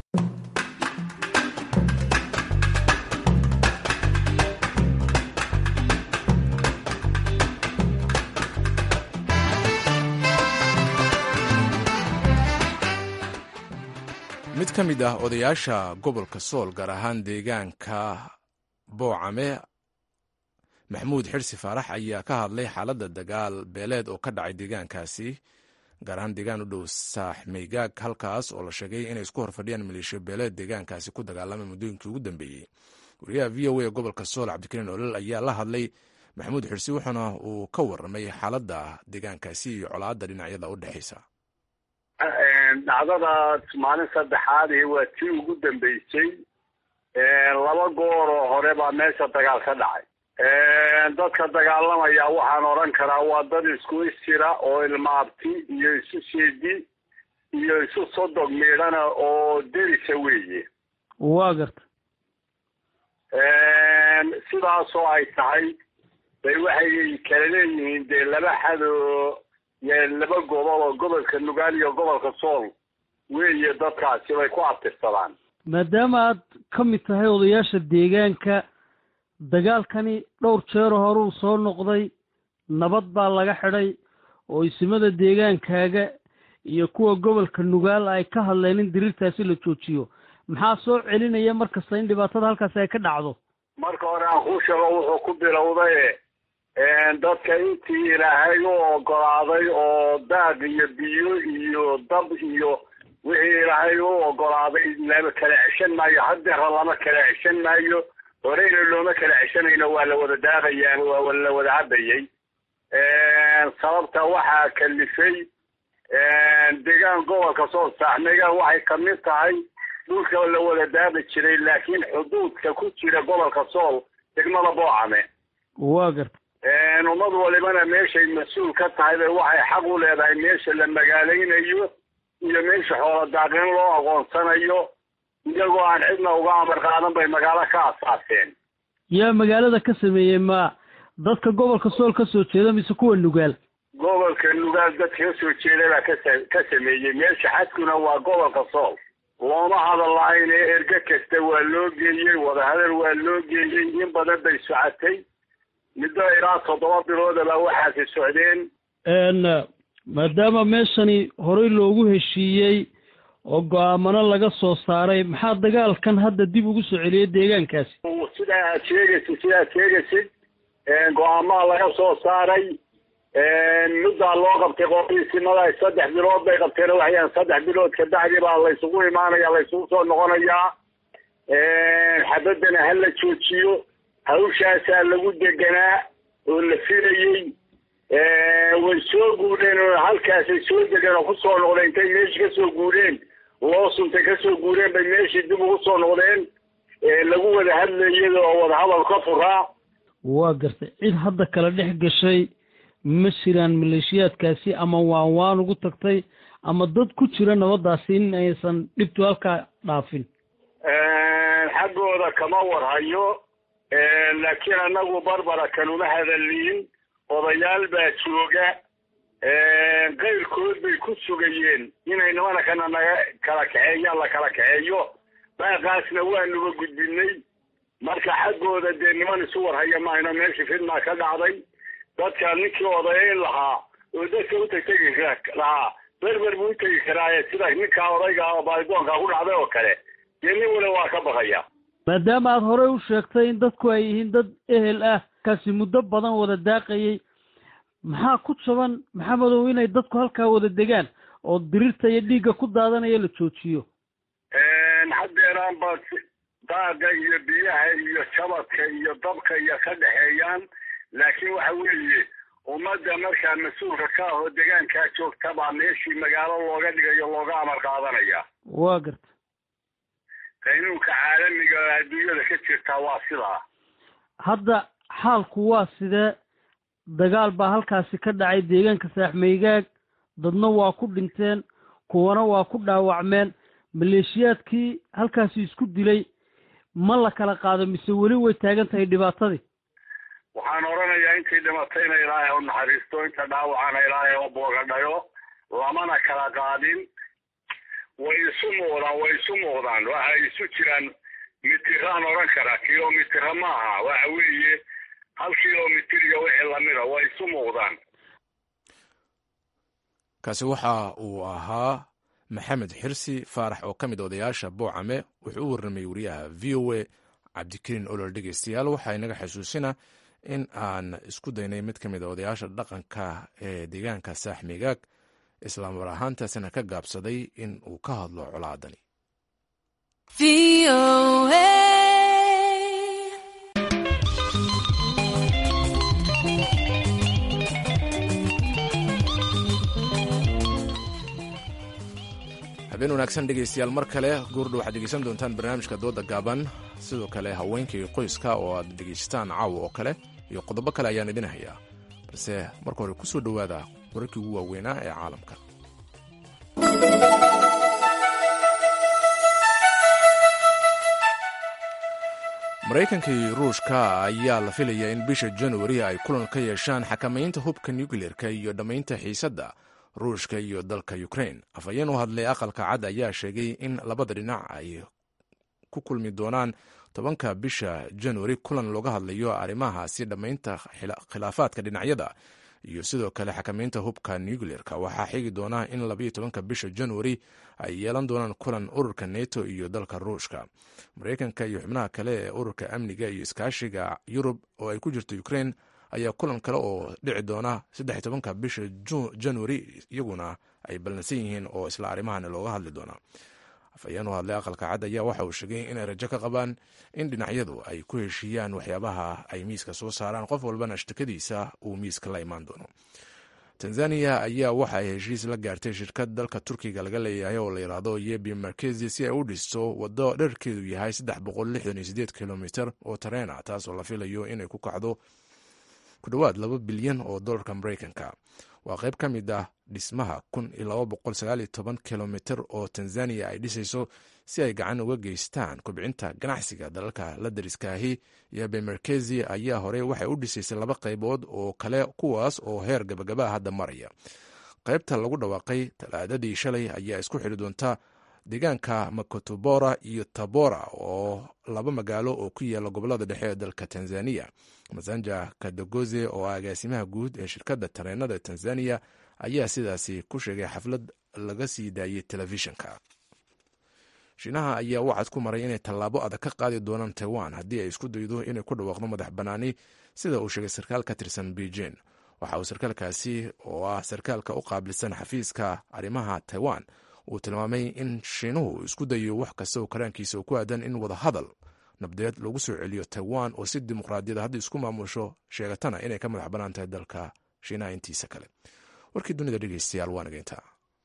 mid ka mid ah odayaasha gobolka sool gaar ahaan deegaanka boocame maxamuud xirsi faarax ayaa ka hadlay xaaladda dagaal beeleed oo ka dhacay deegaankaasi gaar ahaan deegaan u dhow saaxmaygaag halkaas oo la sheegay inay isku horfadhiyaan maleeshiya beeleed deegaankaasi ku dagaalamay muddooyinkii ugu dambeeyey wariyaha v o a gobolka sool cabdikariin olol ayaa la hadlay maxamuud xirsi wuxuuna uu ka warramay xaaladda deegaankaasi iyo colaadda dhinacyada u dhexaysa dhacdadaas maalin saddexaadii waa tii ugu dambeysay laba goor oo hore baa meesha dagaal ka dhacay dadka dagaalamaya waxaan odhan karaa waa dad isku isjira oo ilmaabti iyo isu seedi iyo isu sodog miidhana oo derisa weeye waa garta sidaasoo ay tahay bay waxay kala leeyihiin dee laba xadoo laba gobol oo gobolka nugaal iyo gobolka sool weeye dadkaasi bay ku abtirsadaan maadaama aad ka mid tahay odayaasha deegaanka dagaalkani dhowr jeero horuu soo noqday nabad baa laga xidhay oo isimada deegaankaaga iyo kuwa gobolka nugaal ay ka hadleen in diriirtaasi la joojiyo maxaa soo celinaya mar kasta in dhibaatada halkaasi ay ka dhacdo marka hore aan kuu sheego wuxuu ku bilowday dadka intii ilaahay u ogolaaday oo daaq iyo biyo iyo dab iyo wixii ilaahay u ogolaaday lama kala ceshan maayo hadeera lama kala ceshan maayo horeyna looma kala ceshanayno waa la wada daaqayaan waa la wada cabayay sababta waxaa kalifay deegaan gobolka soo saaxmeegaan waxay kamid tahay dhulka la wada daaqi jiray laakiin xuduudka ku jira gobolka sool degmada boocame waa garta ummad walibana meeshay mas-uul ka tahay bay waxay xaq u leedahay meesha la magaalaynayo iyo meesha xoola daaqin loo aqoonsanayo iyagoo aan cidna uga amar qaadan bay magaalo ka asaaseen yaa magaalada ka sameeyey ma dadka gobolka sool ka soo jeeda mise kuwa nugaal gobolka nugaal dadka ka soo jeeda baa kasa ka sameeyey meesha xadkuna waa gobolka sool looma hadal lahayn ee erge kasta waa loo geeyey wadahadal waa loo geeyey in badan bay socotay muddo ilaa toddoba biloodaba waxaasi socdeen maadaama meeshani horey loogu heshiiyey oo go-aamano laga soo saaray maxaa dagaalkan hadda dib ugu soo celiyay deegaankaasi sidaa aad sheegaysid sidaad sheegaysid go-aamaha laga soo saaray middaa loo qabtay qoisimada saddex bilood bay qabteen waxayaan saddex bilood kabacdi baa laysugu imaanaya laysugu soo noqonayaa xabadana ha la joojiyo hawshaasaa lagu deganaa oo la filayey way soo guureen oo halkaasay soo degeen oo kusoo noqdeen intay meeshii kasoo guureen loo suntay kasoo guureen bay meeshii dib ugu soo noqdeen lagu wada hadlayay oo wadahadal ka furaa waa gartay cid hadda kala dhex gashay ma jiraan maleeshiyaadkaasi ama waan waan ugu tagtay ama dad ku jira nabadaasi in aysan dhibtu halkaa dhaafin xaggooda kama warhayo laakiin annagu barbara kanuma hadaliin odayaal baa jooga qayrkood bay ku sugayeen inay nimanakana naga kala kaxeeyaan la kala kaxeeyo baaqaasna waanuga gudbinay marka xaggooda dee niman isu warhaya mahayno meeshii fidmaa ka dhacday dadka ninkii odayayn lahaa oo dadka u tegtegi lahaa berber buu utegi karaaye sida ninkaa odayga oo baalidoonka ku dhacday oo kale dee nin wala waa ka baqaya maadaama aad horey u sheegtay in dadku ay yihiin dad ehel ah kaasi muddo badan wada daaqayay maxaa ku jaban maxamedow inay dadku halkaa wada degaan oo dirirta iyo dhiigga ku daadanaya la joojiyo haddeeraan ba daaga iyo biyaha iyo jabadka iyo dabka iyo ka dhexeeyaan laakiin waxa weeye ummadda markaa mas-uulka ka ahoo degaankaa joogta baa meeshii magaalo looga dhigayo looga amar qaadanaya waa garta qaynuunka caalamiga oo adduunyada ka jirtaa waa sidaa hadda xaalku waa sidee dagaal baa halkaasi ka dhacay deegaanka saaxmaygaag dadna waa ku dhinteen kuwana waa ku dhaawacmeen maleeshiyaadkii halkaasi isku dilay ma la kala qaado mise weli way taagan tahay dhibaatadii waxaan odhanayaa intii dhimatayna ilaahay u naxariisto inta dhaawacana ilaahay oo boogadhayo lamana kala qaadin way isu muuqdaan way isu muuqdaan waxay isu jiraan mitiraan odhan karaa kilomitira maaha waxa weeye hal kilomitir iyo wixii lamida way isu muuqdaan kaasi waxa uu ahaa maxamed xirsi faarax oo ka mid odayaasha boocame wuxuu u warramay wariyaha v o a cabdikariin olol dhegeystayaal waxaa inaga xasuusina in aan isku daynay mid ka mid a odayaasha dhaqanka ee deegaanka saaxmigaag islaamar ahaantaasina ka gaabsaday in uu ka hadlo colaadani habeen wanaagsan dhegaystayaal mar kale goordha waxaad dhegeysan doontaan barnaamijka dooda gaaban sidoo kale haweenkii qoyska oo aad dhegaysataan caawa oo kale iyo qodobo kale ayaan idin hayaa balse marka hore kusoo dhowaada wararkii ugu waaweynaa ee caalamka maraykanka iyo ruushka ayaa la filayaa in bisha januari ay kulan ka yeeshaan xakamaynta hubka nukleerka iyo dhammaynta xiisadda ruushka iyo dalka ukrain afhayeen u hadlay aqalka cad ayaa sheegay in labada dhinac ay ku kulmi doonaan tobanka bisha januari kulan looga hadlayo arrimahaasi dhammaynta khilaafaadka dhinacyada iyo sidoo kale xakamaynta hubka nucleerka waxaa xigi doona in labayo tobanka bisha januari ay yeelan doonaan kulan ururka neto iyo dalka ruushka maraykanka iyo xubnaha kale ee ururka amniga iyo iskaashiga yurub oo ay ku jirto ukrain ayaa kulan kale oo dhici doona saddex tobanka bisha januari iyaguna ay ballansan yihiin oo isla arrimahan looga hadli doona afhayeen u hadlay aqalka cad ayaa waxa uu sheegay inay rajo ka qabaan in dhinacyadu ay ku heshiiyaan waxyaabaha ay miiska soo saaraan qof walbana shtakadiisa uu miiska la imaan doono tanzaniya ayaa waxa ay heshiis la gaartay shirkad dalka turkiga laga leeyahay oo la yidhaahdo yebi markezi si ay u dhisto waddo dherkeedu yahay kilomiter oo tareena taasoo la filayo inay ku kacdo ku dhowaad laba bilyan oo dolarka maraykanka waa qayb ka mid ah dhismaha kilomiter oo tanzaniya ay dhisayso si ay gacan uga geystaan kobcinta ganacsiga dalalka la dariskaahi yobe markezi ayaa hore waxay u dhisaysay laba qaybood oo kale kuwaas oo heer gabagabaa hadda maraya qaybta lagu dhawaaqay talaadadii shalay ayaa isku xidhi doonta deegaanka makotobora iyo tabora oo laba magaalo oo ku yaala gobolada dhexe ee dalka tanzaniya masanja kadogoze oo ah agaasimaha guud ee shirkadda tareenada tanzaniya ayaa sidaasi ku sheegay xaflad laga sii daayey telefishinka shiinaha ayaa waxaad ku maray inay tallaabo adag ka qaadi doonaan taiwan haddii ay isku daydo inay ku dhawaaqdo madax bannaani sida uu sheegay sarkaal ka tirsan beijing waxa uu sarkaalkaasi oo ah sarkaalka u qaabilsan xafiiska arrimaha taiwan uu tilmaamay in shiinuhu isku dayo wax kasta oo karaankiisa oo ku aadan in wada hadal nabdeed lagu soo celiyo taiwan oo si dimuqraadiyada hadda isku maamusho sheegatana inay ka madax bannaan tahay dalka shiinaha intiisa kale warkii dunida dhegeystayaal waa nageyntaa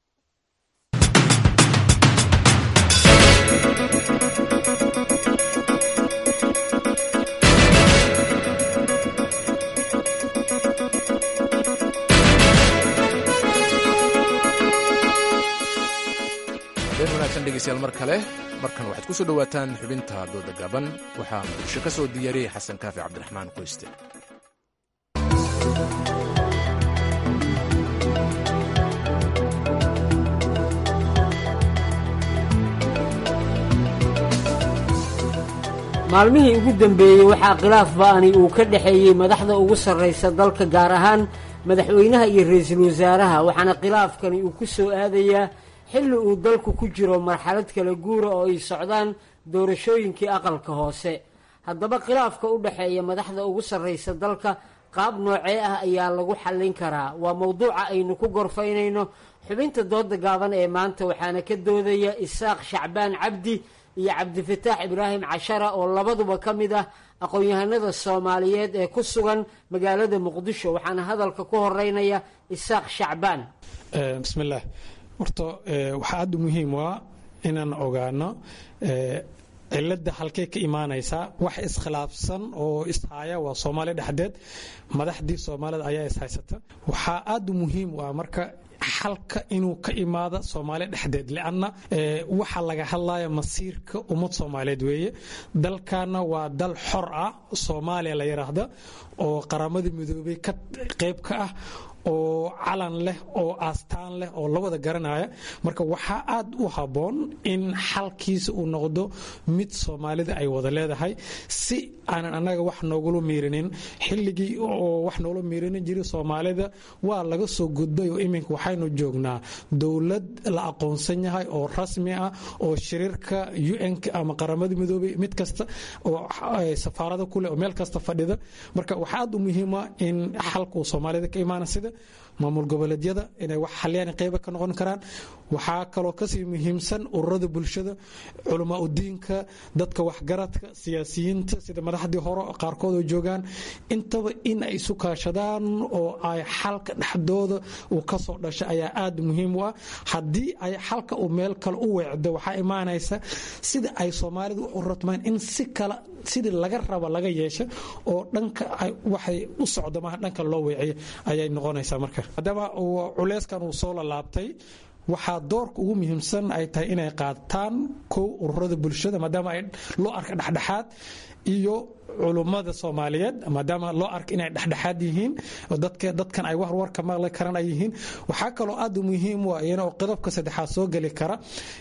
wanaagsan dhegeystayaal mar kale markan waxaad ku soo dhowaataan xubinta dooda gaban waxaa muqdisho ka soo diyaariyey xasan kaafi cabdiraxmaan qoyste maalmihii ugu dambeeyey waxaa khilaaf ba'ani uu ka dhexeeyey madaxda ugu sarraysa dalka gaar ahaan madaxweynaha iyo ra-iisul wasaaraha waxaana khilaafkani uu ku soo aadayaa xilli uu dalku ku jiro marxalad kala guura oo ay socdaan doorashooyinkii aqalka hoose haddaba khilaafka u dhexeeya madaxda ugu sarraysa dalka qaab noocee ah ayaa lagu xallin karaa waa mowduuca aynu ku gorfaynayno xubinta dooda gaaban ee maanta waxaana ka doodaya isaaq shacbaan cabdi iyo cabdifataax ibraahim cashara oo labaduba ka mid ah aqoon-yahanada soomaaliyeed ee ku sugan magaalada muqdisho waxaana hadalka ku horeynaya isaaq shacbaan bismillaah horta waxaa aada u muhiim waa inaan ogaano cilada halkey ka imaanaysaa wax iskhilaafsan oo ishaya waa soomaaliya dhexdeed madaxdii soomaalida ayaa ishaysata waxaa aada u muhiim u ah marka xalka inuu ka imaado soomaaliya dhexdeed lianna waxa laga hadlaya masiirka ummad soomaaliyeed weeye dalkana waa dal xor ah soomaaliya la yidhaahda oo qaramadii midoobay ka qayb ka ah oo calan leh oo aastaan leh oo la wada garanaya marka waxaa aad u habboon in xalkiisa uu noqdo mid soomaalida ay wada leedahay si aanan annaga wax noogula miirinin xilligii oo wax noola miirinin jiray soomaalida waa laga soo gudbay oo iminka waxaynu joognaa dowlad la aqoonsan yahay oo rasmi ah oo shiriirka un ama qaramada midoobay mid kasta oo safaarada kuleh oo meel kasta fadhida marka waxaa aad u muhiima in xalka uu soomaalida ka imaana sida maamul goboleedyada inay wax xaliyaan qeyba ka noqon karaan waxaa kaloo kasii muhiimsan ururada bulshada culamaa udiinka dadka waxgaradka siyaasiyiinta sida madaxdii hore qaarkood oo joogaan intaba in ay isu kaashadaan oo ay xalka dhexdooda uu kasoo dhasha ayaa aada muhiim u ah haddii ay xalka uu meel kale u weecdo waxaa imaanaysa sida ay soomaalidu u ratmaan in si kale sidii laga raba laga yeesho oo dhanka waxay u socdo maaha dhanka loo weeciyo ayay noqonaysaa marka maadaama culeyskan uu soo lalaabtay waxaa doorka ugu muhiimsan ay tahay inay qaataan kow ururada bulshada maadaama ay loo arka dhexdhexaad iyo culummada soomaaliyeed maadaama loo arka inay dhexdhexaad yihiin dadkan ay warwarka maqli karaan ay yihiin waxaa kaloo aad u muhiim u ah iyana oo qodobka saddexaad soo geli kara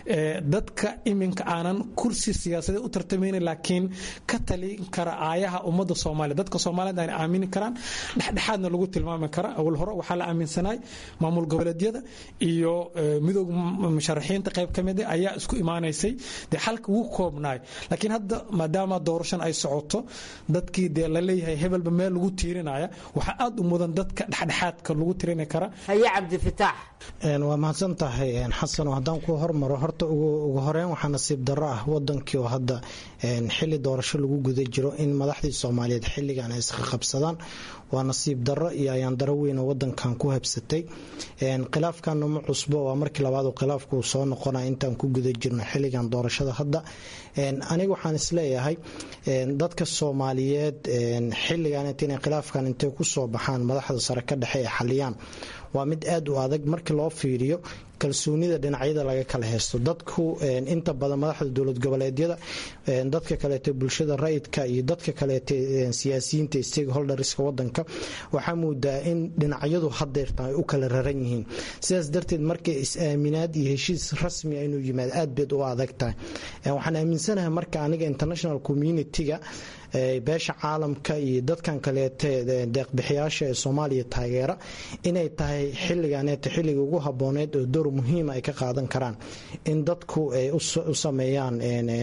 dadka iminka aanan kursi siyaasadeed u tartamaynin laakiin ka talin kara aayaha ummadda soomaaliya dadka soomaaliyeed ayna aamini karaan dhexdhexaadna lagu tilmaami kara awal hore waxaa la aaminsanay maamul goboleedyada iyo midooda musharaxiinta qayb ka mid ayaa isku imaanaysay dee xalka wuu koobnaay laakiin hadda maadaama doorashan ay socoto dadkii dee laleeyahay hebelba meel lagu tiirinaya waxaa aada u mudan dadka dhexdhexaadka lagu tirini kara haye cabdifitaax waa mahadsan tahay xasan haddaan ku hormaro horta ugu horeyn waxaa nasiib darro ah wadankii oo hadda xili doorasho lagu guda jiro in madaxdii soomaaliyeed xilligan ay isqaqabsadaan waa nasiib darro iyo ayaan daro weynoo wadankan ku habsatay khilaafkanna ma cusbo waa markii labaad khilaafku uu soo noqonaya intaan ku guda jirno xilligan doorashada hadda aniga waxaan isleeyahay dadka soomaaliyeed xilligan inay khilaafkan intay ku soo baxaan madaxda sare ka dhexe ee xaliyaan waa mid aad u adag markii loo fiiriyo kalsoonida dhinacyada laga kala haysto dadku inta badan madaxda dowlad goboleedyada dadka kaleete bulshada rayidka iyo dadka kaleete siyaasiyiinta stakeholderska wadanka waxaa moodaa in dhinacyadu hadeertan ay u kala raran yihiin sidaas darteed markay is-aaminaad iyo heshiis rasmi inuu yimaado aad beed u adag tahay waxaan aaminsanahay marka aniga international community-ga beesha caalamka iyo dadkan kaleete deeqbixiyaasha ee soomaaliya taageera inay tahay xilliganeeta xilliga ugu habooneed oo door muhiima ay ka qaadan karaan in dadku ay u sameeyaan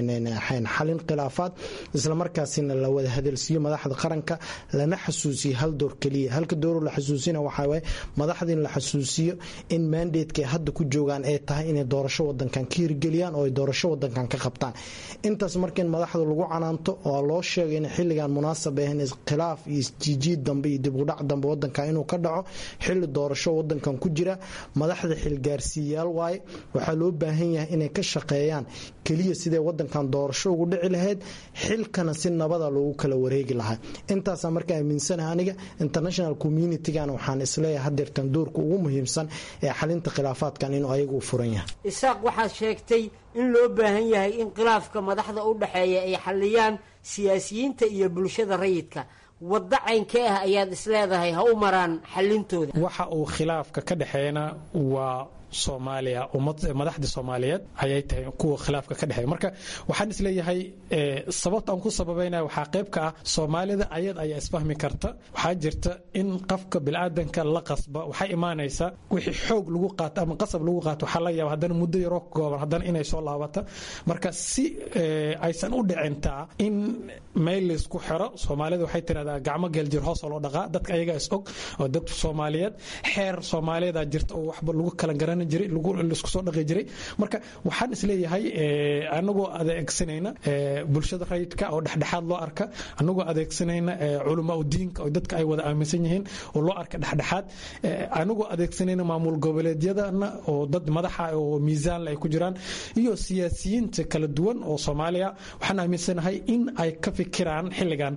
xalin khilaafaad islamarkaasina la wada hadalsiiyo madaxda qaranka lana xasuusiyo hal door keliya halka dooru la xasuusina waxaawaye madaxda in la xasuusiyo in mandateky hadda ku joogaan ay tahay inay doorasho wadankan ka hirgeliyaan oo ay doorasho wadankan ka qabtaan intaas marka in madaxda lagu canaanto oo loo sheegay in xilligan munaasab ahayn khilaaf iyo isjiijiid dambe iyo dibudhac dambe wadanka inuu ka dhaco xili doorasho wadankan ku jira madaxda xilgaarsiiyayaal waaye waxaa loo baahan yahay inay ka shaqeeyaan keliya siday wadankan doorasho ugu dhici lahayd xilkana si nabada loogu kala wareegi lahaa intaasaa marka aaminsanaha aniga international communitygana waxaan isleeyahay hadeertan doorka ugu muhiimsan ee xalinta khilaafaadkan inuu ayagu u furan yahay isaaq waxaad sheegtay in loo baahan yahay in khilaafka madaxda u dhexeeya ay xaliyaan siyaasiyiinta iyo bulshada rayidka waddo caynkee ah ayaad isleedahay ha u maraan xalintooda waxa uu khilaafka ka dhexeeyana waa soomaaliya madaxda soomaaliyeed ayay tahay kuwa khilaafka ka dhexeeya marka waxaan isleeyahay sababta aan ku sababaynaya waxaa qayb ka ah soomaalida ayad ayaa isfahmi karta waxaa jirta in qofka bilaadanka la qasba waxay imaanaysaa wixii xoog lagu qaato ama qasab lagu qaato waxaa laga yaaba haddana muddo yaroo kooban haddana inay soo laabata marka si aysan u dhicintaa in meel laysku xiro soomaalida waxay tirahdaa gacmo geeljir hoosoo loo dhaqaa dadka ayagaa is og oo dad soomaaliyeed xeer soomaaliyeeda jirta oo waxba lagu kala garan laisku soo dhaqi jiray marka waxaan isleeyahay anagoo adeegsanayna bulshada rayidka oo dhexdhexaad loo arka anagoo adeegsanayna culamaa udiinka oo dadka ay wada aaminsan yihiin oo loo arka dhexdhexaad anagoo adeegsanayna maamul goboleedyadana oo dad madaxa oo miisaanle ay ku jiraan iyo siyaasiyiinta kala duwan oo soomaaliya waxaan aaminsanahay in ay ka fikiraan xilligan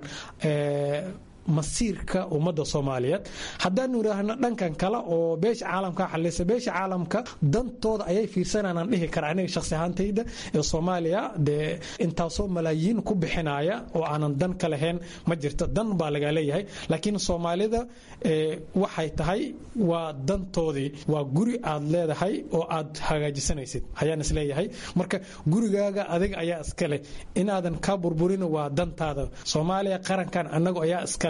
masiirka ummadda soomaaliyeed haddaanu idhaahno dhankan kale oo beesha caalamka xalisa beesha caalamka dantooda ayay fiirsananaan dhihi kara aniga shakhsi ahaantayda ee soomaaliya dee intaasoo malaayiin ku bixinaya oo aanan dan ka lahayn ma jirto dan baa lagaa leeyahay laakiin soomaalida waxay tahay waa dantoodii waa guri aad leedahay oo aad hagaajisanaysid ayaan isleeyahay marka gurigaaga adiga ayaa iskale inaadan kaa burburin waa dantaada soomaaliya qarankan anagu ayaa iskale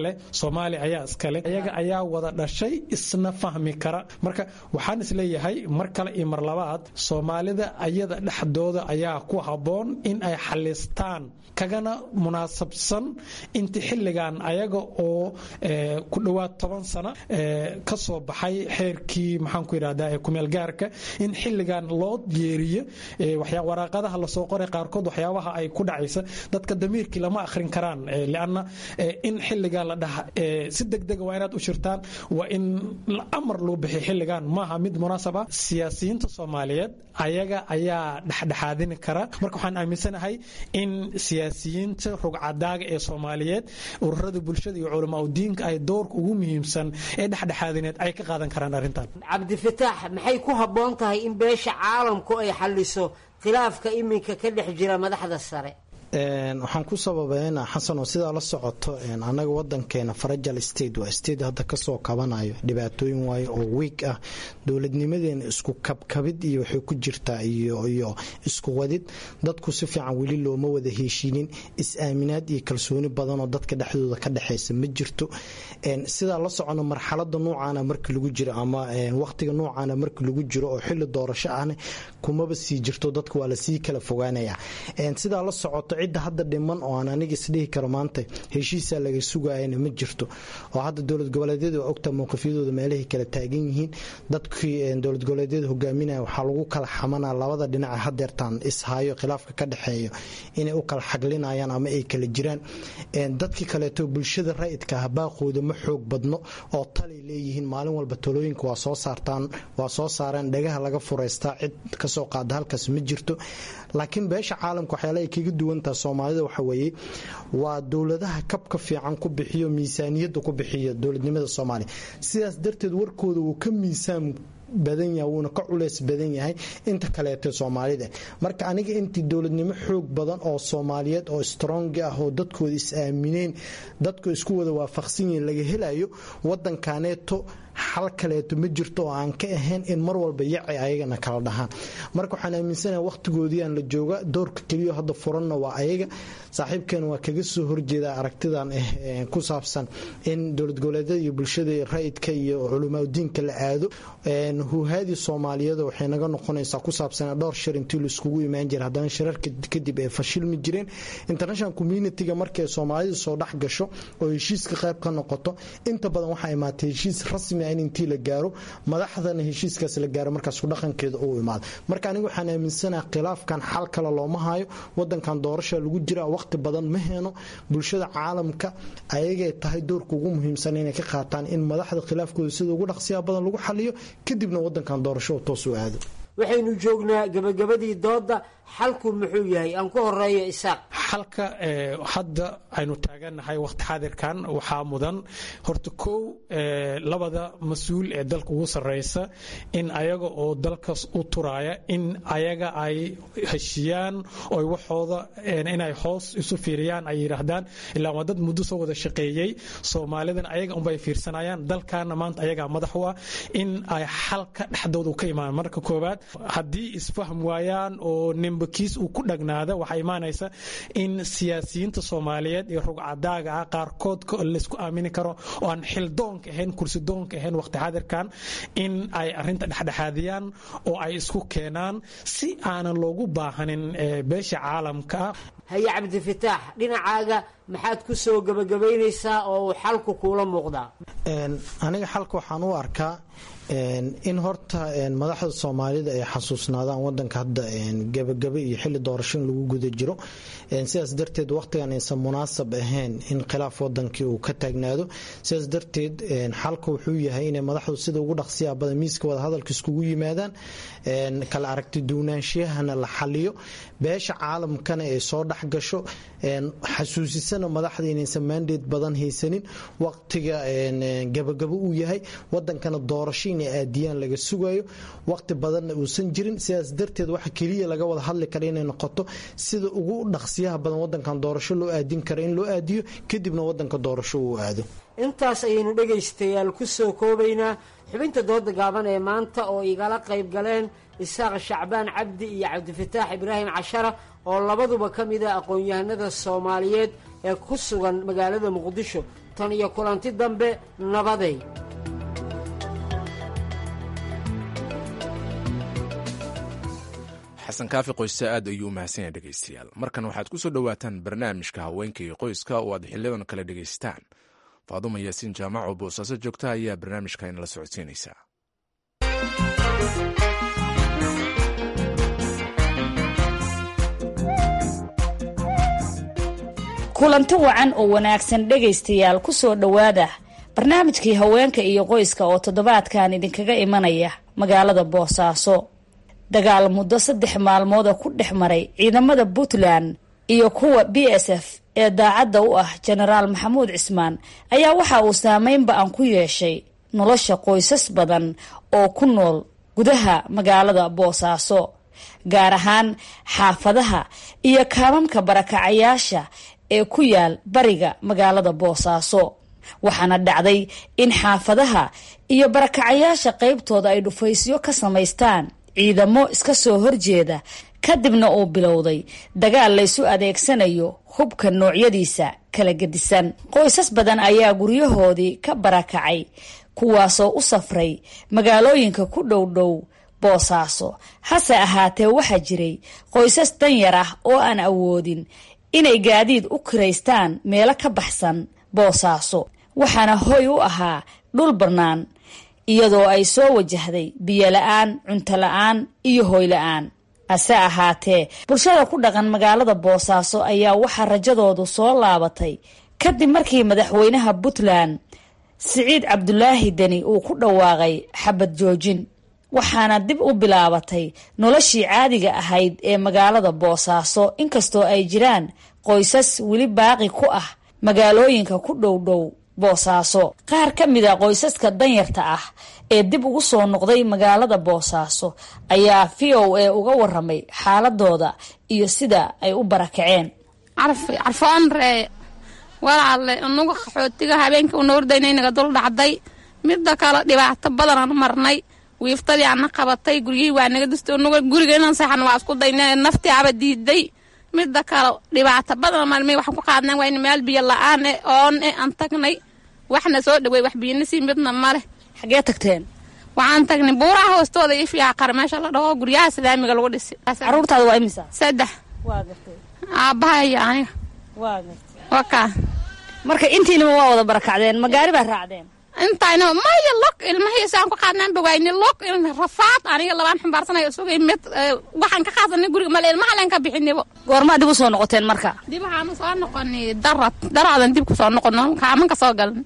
leh soomaaliya ayaa iska leh ayaga ayaa wada dhashay isna fahmi kara marka waxaan isleeyahay mar kale iyo mar labaad soomaalida ayada dhexdooda ayaa ku habboon in ay xalistaan kagana munaasabsan inta xilligan ayaga oo ku dhowaad toban sano ka soo baxay xeerkii maxaan ku yidhahdaa ee kumeel gaarka in xilligan loo yeeriyo waraaqadaha lasoo qoray qaarkood waxyaabaha ay ku dhacaysa dadka damiirkii lama akhrin karaan lianna in xilligan la dhaha si degdega waa inaad u shirtaan waa in amar loo bixiy xilligan maaha mid munaasab ah siyaasiyiinta soomaaliyeed ayaga ayaa dhexdhexaadini kara marka waxaan aaminsanahay in siyaasiyiinta rugcadaaga ee soomaaliyeed ururada bulshada iyo culamaa udiinka ay doorka ugu muhiimsan ee dhexdhexaadineed ay ka qaadan karaan arrintan cabdifataax maxay ku habboon tahay in beesha caalamku ay xalliso khilaafka iminka ka dhex jira madaxda sare waxaan ku sababeynaa xasanoo sidaa la socoto annaga wadankeena farajal state waa state hadda kasoo kabanayo dhibaatooyin waayo oo wiig ah dowladnimadeena isku kabkabid iyo waxay ku jirtaa iyo isku wadid dadku si fiican weli looma wada heshiinin is-aaminaad iyo kalsooni badanoo dadka dhexdooda ka dhexaysa ma jirto sidaa la socono marxalada noocaana marka lagu jiro ama waqtiga noocaana marka lagu jiro oo xili doorasho ahna kumaba sii jirto dadka waa lasii kala fogaanaya sidaa la socoto cidda hadda dhiman oo aan aniga isdhihi karo maanta heshiisaa laga sugayana ma jirto oo hadda dowlad goboleedyada waa ogta mowqifyadooda meelahay kala taagan yihiin dadkii dowlad goboleedyada hogaaminaya waxaa lagu kala xamanaa labada dhinaca hadeertaan ishayo khilaafka ka dhexeeyo inay u kala xaglinayaan ama ay kala jiraan dadkii kaleeto bulshada rayidka ah baaqooda ma xoog badno oo talay leeyihiin maalin walba talooyinka waa soo saartaan waa soo saareen dhagaha laga furaystaa cid kasoo qaada halkaas ma jirto laakiin beesha caalamka waxyaala ay kaga duwantaha soomaalida waxa weeye waa dowladaha kabka fiican ku bixiyo miisaaniyadda ku bixiyo dowladnimada soomaaliya sidaas darteed warkooda wuu ka miisaan badan yahay wuuna ka culeys badan yahay inta kaleeto soomaalida marka aniga intii dowladnimo xoog badan oo soomaaliyeed oo strong ah oo dadkooda is aamineen dadku isku wada waafaqsan yihiin laga helayo wadankaneeto xal kaleeto ma jirto oo aan ka ahayn in mar walba yaci ayagana kala dhahaan marka waxaan aaminsanaha waqtigoodiiaan la jooga doorka keliyo hadda furanna waa ayaga saaxiibkeena waa kaga soo horjeeda aragtidan ku saabsan in dowlad goboleedyada iyo bulshada rayidka iyo culamaadiinka la aado huhaadii soomaaliyeed waxay naga noqonaysaa ku saabsan dhowr shir intii laiskugu imaan jira haddana shirarka kadib ay fashilmi jireen international communitiga markay soomaalida soo dhex gasho oo heshiiska qayb ka noqoto inta badan waxaa imaatay heshiis rasmi in intii la gaaro madaxdana heshiiskaas la gaaro markaas kudhaqankeeda uu imaado marka aniga waxaan aaminsanaha khilaafkan xal kale looma hayo wadankan doorasha lagu jira waqti badan ma heeno bulshada caalamka ayagay tahay doorka ugu muhiimsan inay ka qaataan in madaxda khilaafkooda sida ugu dhaqsiyaa badan lagu xaliyo kadibna wadankan doorasho toos u aado waxaynu joognaa gabagabadii dooda xalku muxuu yahay aan ku horeeyo isaaq xalka hadda aynu taagannahay waqti xaadirkan waxaa mudan horta kow labada mas-uul ee dalka ugu sarreysa in ayaga oo dalkas u turaaya in ayaga ay heshiyaan oy waxooda inay hoos isu fiiriyaan ay yidhaahdaan ilaa waa dad muddo soo wada shaqeeyey soomaalidan ayaga unbay fiirsanayaan dalkaana maanta ayagaa madax u ah in ay xalka dhexdooda u ka imaan marka koowaad haddii isfahm waayaan oo nimbakiis uu ku dhagnaada waxaa imaanaysa in siyaasiyiinta soomaaliyeed iyo rugcadaaga ah qaarkood laysku aamini karo oo aan xildoonka ahayn kursidoonka ahayn waqti xaadirkan in ay arinta dhexdhexaadiyaan oo ay isku keenaan si aanan loogu baahanin beesha caalamka ah haye cabdifataax dhinacaaga maxaad ku soo gabagabaynaysaa oo uu xalku kuula muuqdaa aniga xalka waxaan u arkaa in horta madaxda soomaalida ay xasuusnaadaan wadanka hadda gabagaba iyo xili doorasho in lagu guda jiro sidaas darteed waqtigan aysan munaasab ahayn in khilaaf wadankii uu ka taagnaado sidaas darteed xalka wuxuu yahay inay madaxdu sida ugu dhaqsiyaa badan miiska wadahadalka iskugu yimaadaan kala aragti duunaanshiyahana la xaliyo beesha caalamkana ay soo dhex gasho xasuusisana madaxda inaysan maandeed badan haysanin waqtiga gabagabo uu yahay wadankana doorasho inay aadiyaan laga sugayo waqti badanna uusan jirin sidaas darteed waxa keliya laga wada hadli kara inay noqoto sida ugu dhaqsiyaha badan wadankan doorasho loo aadin kara in loo aadiyo kadibna wadanka doorasho uu aado intaas ayaynu dhegaystayaal ku soo koobaynaa xubinta dooda gaaban ee maanta oo igala qayb galeen isaaq shacbaan cabdi iyo cabdifataax ibraahim cashara oo labaduba ka mid ah aqoon-yahanada soomaaliyeed ee ku sugan magaalada muqdisho tan iyo kulanti dambe nabaday xasan kaafi qoyse aad ayuu u mahadsan yahay dhegaystayaal markan waxaad ku soo dhowaataan barnaamijka haweenka iyo qoyska oo aad xiliyadan kale dhegaystaan faaduma yaasiin jaamac oo boosaaso joogta ayaa barnaamijka inala socodsiinaysa kulanti wacan oo wanaagsan dhegaystayaal ku soo dhowaada barnaamijkii haweenka iyo qoyska oo toddobaadkan idinkaga imanaya magaalada boosaaso dagaal muddo saddex maalmooda ku dhex maray ciidamada puntland iyo kuwa b s f ee daacadda u ah jenaraal maxamuud cismaan ayaa waxa uu saameyn ba-an ku yeeshay nolosha qoysas badan oo ku nool gudaha magaalada boosaaso gaar ahaan xaafadaha iyo kaamamka barakacayaasha ee ku yaal bariga magaalada boosaaso waxaana dhacday in xaafadaha iyo barakacayaasha qaybtooda ay dhufaysyo ka samaystaan ciidamo iska soo horjeeda kadibna uu bilowday dagaal laysu adeegsanayo hubka noocyadiisa kala gedisan qoysas badan ayaa guryahoodii ka barakacay kuwaasoo u safray magaalooyinka ku dhow dhow boosaaso hase ahaatee waxaa jiray qoysas danyar ah oo aan awoodin inay gaadiid u kiraystaan meelo ka baxsan boosaaso waxaana hoy u ahaa dhul bannaan iyadoo ay soo wajahday biyola-aan cuntola-aan iyo hoyla-aan hase ahaatee bulshada ku dhaqan magaalada boosaaso ayaa waxaa rajadoodu soo laabatay kadib markii madaxweynaha puntland siciid cabdulaahi deni uu ku dhawaaqay xabad joojin waxaana dib u bilaabatay noloshii caadiga ahayd ee magaalada boosaaso inkastoo ay jiraan qoysas weli baaqi ku ah magaalooyinka ku dhow dhow boosaaso qaar ka mid a qoysaska danyarta ah ee dib ugu soo noqday magaalada boosaaso ayaa v o a uga waramay xaaladooda iyo sida ay u barakaceen carfoon ree walaalle inagu qaxootiga habeenkii una ordayna naga dul dhacday midda kale dhibaato badanaan marnay wiiftadii ana qabatay guryihii waa naga dustay unaga guriga inaan seexan waa isku dayna naftii aba diiday midda kale dhibaato badan marmay waxaan ku qaadnay waa in meel biyo la-aan eh oon eh aan tagnay waxna soo dhaweey wax biyana sii midna male xagee tagteen waxaan tagnay buuraha hoostooda iyo fiyaaqar meesha la dhaho guryaha islaamiga lagu dhisi caruurtaada waa imisa saddex waa gartay aabbaha iyo aniga waa gartay wakaa marka intiinaba waa wada barakacdeen magaari baa raacdeen intayna maya log ilmahiisaan ku qaadnaan bawayni log rafaad aniga labaan xumbaarsanay sugay mid waxaan ka qaadanay guriga male ilmaha leen ka bixinibo goormaa dib u soo noqoteen marka dib waxaanu soo noqonay darad daraadan dib ku soo noqono kaaman ka soo galan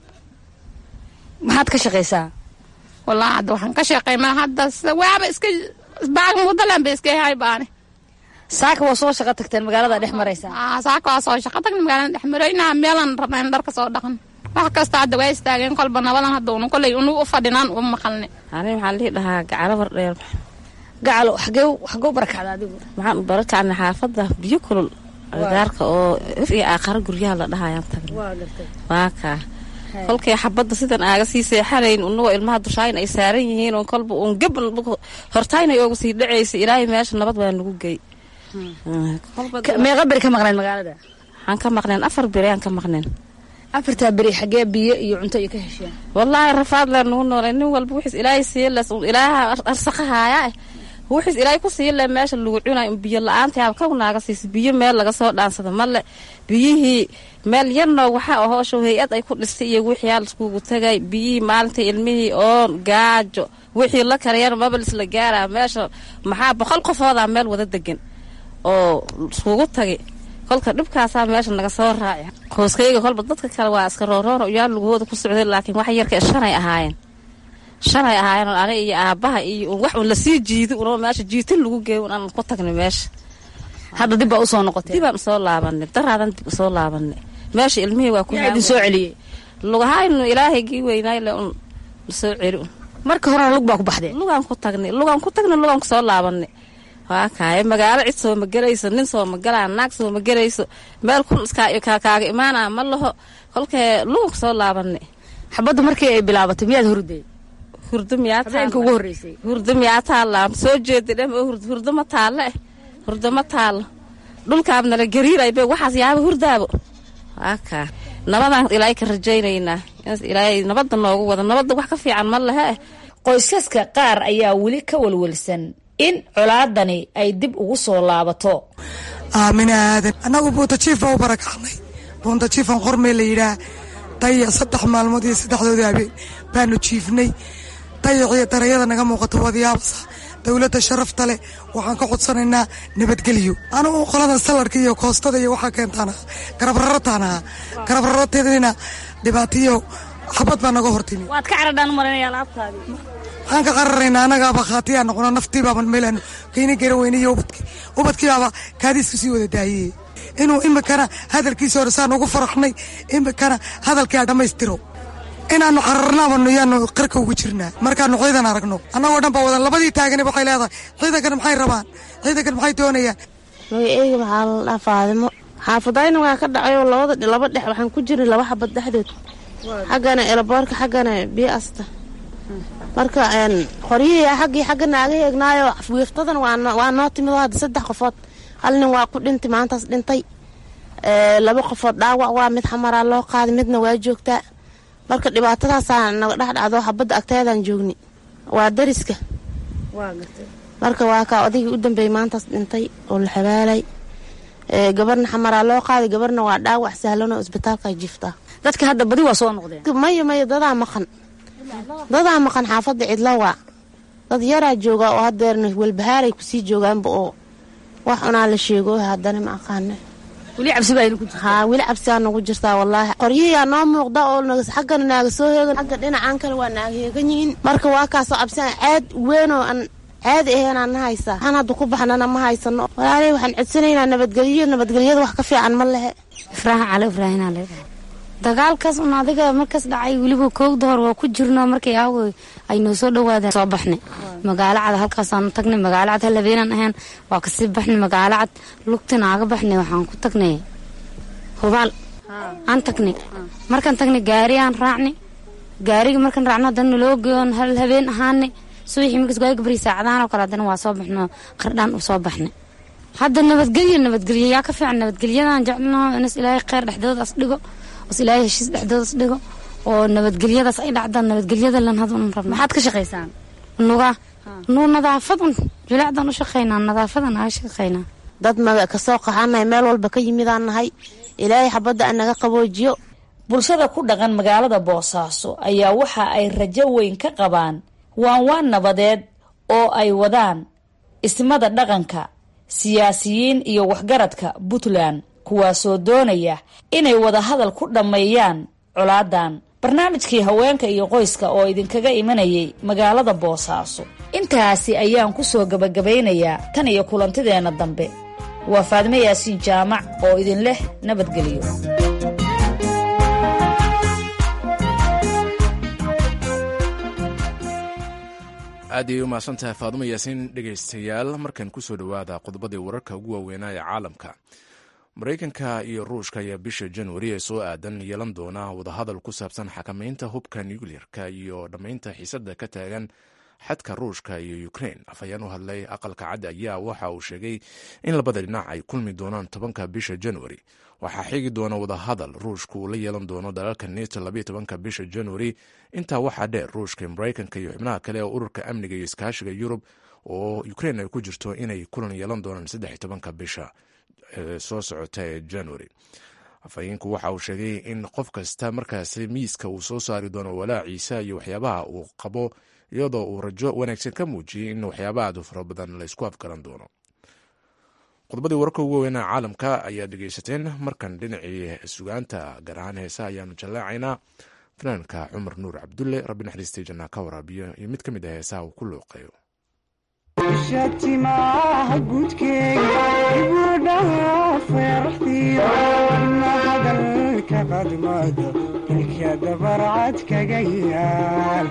maxaad ka shaqaysaa wallaahi hadda waxaan ka shaqaynaa hadda waaba iska baag muddalan ba iska yahay baani saaka waa soo shaqo tagteen magaalada dhex maraysaa saaka waa soo shaqo tagna magaalada dhex maraynaa meelaan rabnaa in dharka soo dhaqan wax kasta hadda waa istaageen kolba nabadan hadda unu koley unu u fadhinaan u maqalne ani maxaa la dhihi dhahaa gacalo bardheer gacalo xagee xagee u barakacda adigu maxaan u barakacnay xaafadda biyo kulul agagaarka oo if iyo aaqaro guryaha la dhahayaan tagnay waa kaa kolkay xabadda sidan aaga sii seexanayn unagoo ilmaha dushaayin ay saaran yihiin oo kolba uun gab hortaynay ooga sii dhacaysa ilaahay meesha nabad waa nagu gey meeqa beri ka maqnayn magaalada waxaan ka maqneen afar beri aan ka maqneen afartaa beri xagee biyo iyo cunto iyo ka hesheen wallaahi rafaad lee nugu noolay nin walba wixiis ilaahay siiye les ilaaha arsaqahaaya wixiis ilaahay ku siiye le meesha lagu cunay biyo la-aanta yaaba kaw naaga siisa biyo meel laga soo dhaansada male biyihii meel yarnoo waxaa ahooshow hay-ad ay ku dhistay iyo wixii aa laiskugu tagay biyihii maalintai ilmihii oon gaajo wixii la karayana mabalis la gaaraa meesha maxaa boqol qofoodaa meel wada degan oo iskugu tagay kolka dhibkaasaa meesha naga soo raaci hooskayga kolba dadka kale waa iska rooroona uyaa lugahooda ku socday laakiin wax yarka shanay ahaayeen shanay ahaayeen ani iyo aabbaha iyo wax un lasii jiidi unoo meesha jiitin lagu geey un aan ku tagnay meesha hadda dib baa usoo noqotay dibaan usoo laabanay daraadan dib usoo laabanay meesha ilmihii waa ku idin soo celiyey lugahaynu ilaahaygii weynaay le un lasoo celi un marka horena lug baa ku baxdeen lugaan ku tagnay lugaan ku tagnay lugaan kusoo laabanay waa kaaya magaalo cid soo ma gelayso nin soo ma galaa naag soo ma gelayso meel kun iskaa kaaga imaanaa ma laho kolkee lugan kusoo laabanay xabadda markii ay bilaabatay miyaad hurday hurdo miyaa habeenka ugu horreysay hurdo miyaa taallaa soo jeeda dhem hurdo ma taalle eh hurdo ma taallo dhulkaabnala gariiray be waxaas yaaba hurdaabo waa kaa nabadaan ilaahay ka rajaynaynaa inaas ilaahay nabadda noogu wada nabadda wax ka fiican ma lehe qoysaska qaar ayaa weli ka walwalsan in colaadani ay dib ugu soo laabato aamine aadan annagu buuntajiif baa u barakacnay buuntajiifan qormee la yidhaah dayac saddex maalmood iyo saddexdoodii habeen baanu jiifnay dayaciyo darayada naga muuqato wadayaabasa dowladda sharafta leh waxaan ka codsanaynaa nabadgelyo anugu qoladan salarka iyo koostada iyo waxaa keentaan aha garabrarataan ahaa garabrarateedina dhibaatiyo xabad baa naga hortimi waad ka caradhaan marinaya alaabtaadii waxaan ka qararaynaa annagaaba khaatiyaa noqono naftiibaaban meelaanu kayna gara weyne iyo ubadki ubadkiibaaba kaadiisku sii wada daayey inuu imikana hadalkiisa hore saan ugu faraxnay imikana hadalkaa dhammaystiro inaanu cararnaabanu yaanu qarka ugu jirnaa markaanu ciidan aragno annagoo dhan baa wadan labadii taagani waxay leedahay ciidankan maxay rabaan ciidankan maxay doonayaan magaceyga maxaa la dhaa faadimo xaafadayna waa ka dhacay oo labada laba dhex waxaan ku jirnay laba xabad dhexdood xaggana elaboorka xaggana biyo asta marka qoryihii xaggii xagga naaga eegnaayo wiiftadan waa noo timid oo hadda saddex qofood hal nin waa ku dhintay maantaas dhintay laba qofood dhaawac waa mid xamaraa loo qaaday midna waa joogtaa marka dhibaatadaasaa naga dhex dhacdo xabadda agteedaan joogni waa dariska marka waa kaa odaygii u dambeeyey maantaas dhintay oo la xabaalay gabarna xamaraa loo qaaday gabarna waa dhaawac sahlan oo isbitaalka jiftaa dadka hadda badi waa soo noqdeen maya maya dadaa maqan dadaa maqan xaafadda cidla waa dad yaraa jooga oo hadeerna welbahaaray kusii joogaanba oo wax unaa la sheego haddana ma aqaana weli cabsi baa idinku jirta haa weli cabsiaa nagu jirtaa wallaahi qoryihiyaa noo muuqda oo xaggana naaga soo heegan xagga dhinacan kale waa naaga heegan yihiin marka waa kaasoo cabsian caad weynoo aan caadi aheenaa na haysaa waxaan hadda ku baxnana ma haysano walaaley waxaan codsanaynaa nabadgelyo nabadgelyada wax ka fiican ma lehe ifraaha cali ibraahinaa leedahay dagaalkaas un adiga markaas dhacay weliba koogda hor waa ku jirno markay aawo ay noo soo dhawaadeen soo baxnay magaalo cad halkaasaanu tagnay magaalo cad hal habeenaan ahayn waa kasii baxnay magaalo cad lugtina aaga baxnay waxaan ku tagnay hubaal aan tagnay markaan tagnay gaari aan raacnay gaariga markaan raacno haddana naloo geeyoon hal habeen ahaanay subaxii markaas gaari gabri saacadahan oo kale haddana waa soo baxno qardhaan u soo baxnay hadda nabadgelyo nabadgelyo yaa ka fiican nabadgelyadan jeclno inas ilaahay kheyr dhexdoodaas dhigo os ilaahay heshiis dhexdoodas dhigo oo nabadgelyadaas ay dhacdaan nabadgelyada lan had un rabna maxaad ka shaqaysaan nuga nuu nadaafadan julaacdan u shaqaynaa nadaafadan aga shaqaynaa dad maga kasoo qaxanahay meel walba ka yimidaan nahay ilaahay xabadda anaga qaboojiyo bulshada ku dhaqan magaalada boosaaso ayaa waxa ay rajo weyn ka qabaan waan waan nabadeed oo ay wadaan ismada dhaqanka siyaasiyiin iyo waxgaradka puntland kuwaasoo doonaya inay wadahadal ku dhammeeyaan colaadan barnaamijkii haweenka iyo qoyska oo idinkaga imanayay magaalada boosaaso intaasi ayaan ku soo gabagabaynayaa tan iyo kulantideenna dambe waa faadme yaasiin jaamac oo idin leh nabadgelyo aad ayay u mahadsantahay faadumo yaasiin dhegaystayaal markan kusoo dhowaada qodobadii wararka ugu waaweynaa ee caalamka maraykanka iyo ruushka ayaa bisha januari ee soo aadan yeelan doona wadahadal ku saabsan xakamaynta hubka nukliyerka iyo dhammaynta xiisadda ka taagan xadka ruushka iyo ukrein afhayeen u hadlay aqalka cad ayaa waxa uu sheegay in labada dhinac ay kulmi doonaan tobanka bisha januari waxaa xigi doona wadahadal ruushka uu la yeelan doono dalalka neto labaiyo tobanka bisha januari intaa waxaa dheer ruushka maraykanka iyo xubnaha kale ee ururka amniga iyo iskaashiga yurub oo ukrein ay ku jirto inay kulan yeelan doonaan saddex iyo tobanka bisha soo socota ee january afhayeenku waxa uu sheegay in qof kasta markaasi miiska uu soo saari doono walaaciisa iyo waxyaabaha uu qabo iyadoo uu rajo wanaagsan ka muujiyey in waxyaabaha aadu fara badan laysku afgaran doono qodobadii wararka ugu weynaa caalamka ayaad dhegeysateen markan dhinacii sugaanta gaar ahaan heesa ayaanu jallaacaynaa fanaanka cumar nuur cabdulle rabbi naxariistay jannaa ka waraabiyo iyo mid ka mid ah heesaha uu ku looqeeyo shatimaha gudkeega ibudhaha feeraxdiida ina hadalka qadmada ilka dabarcad kaga yaal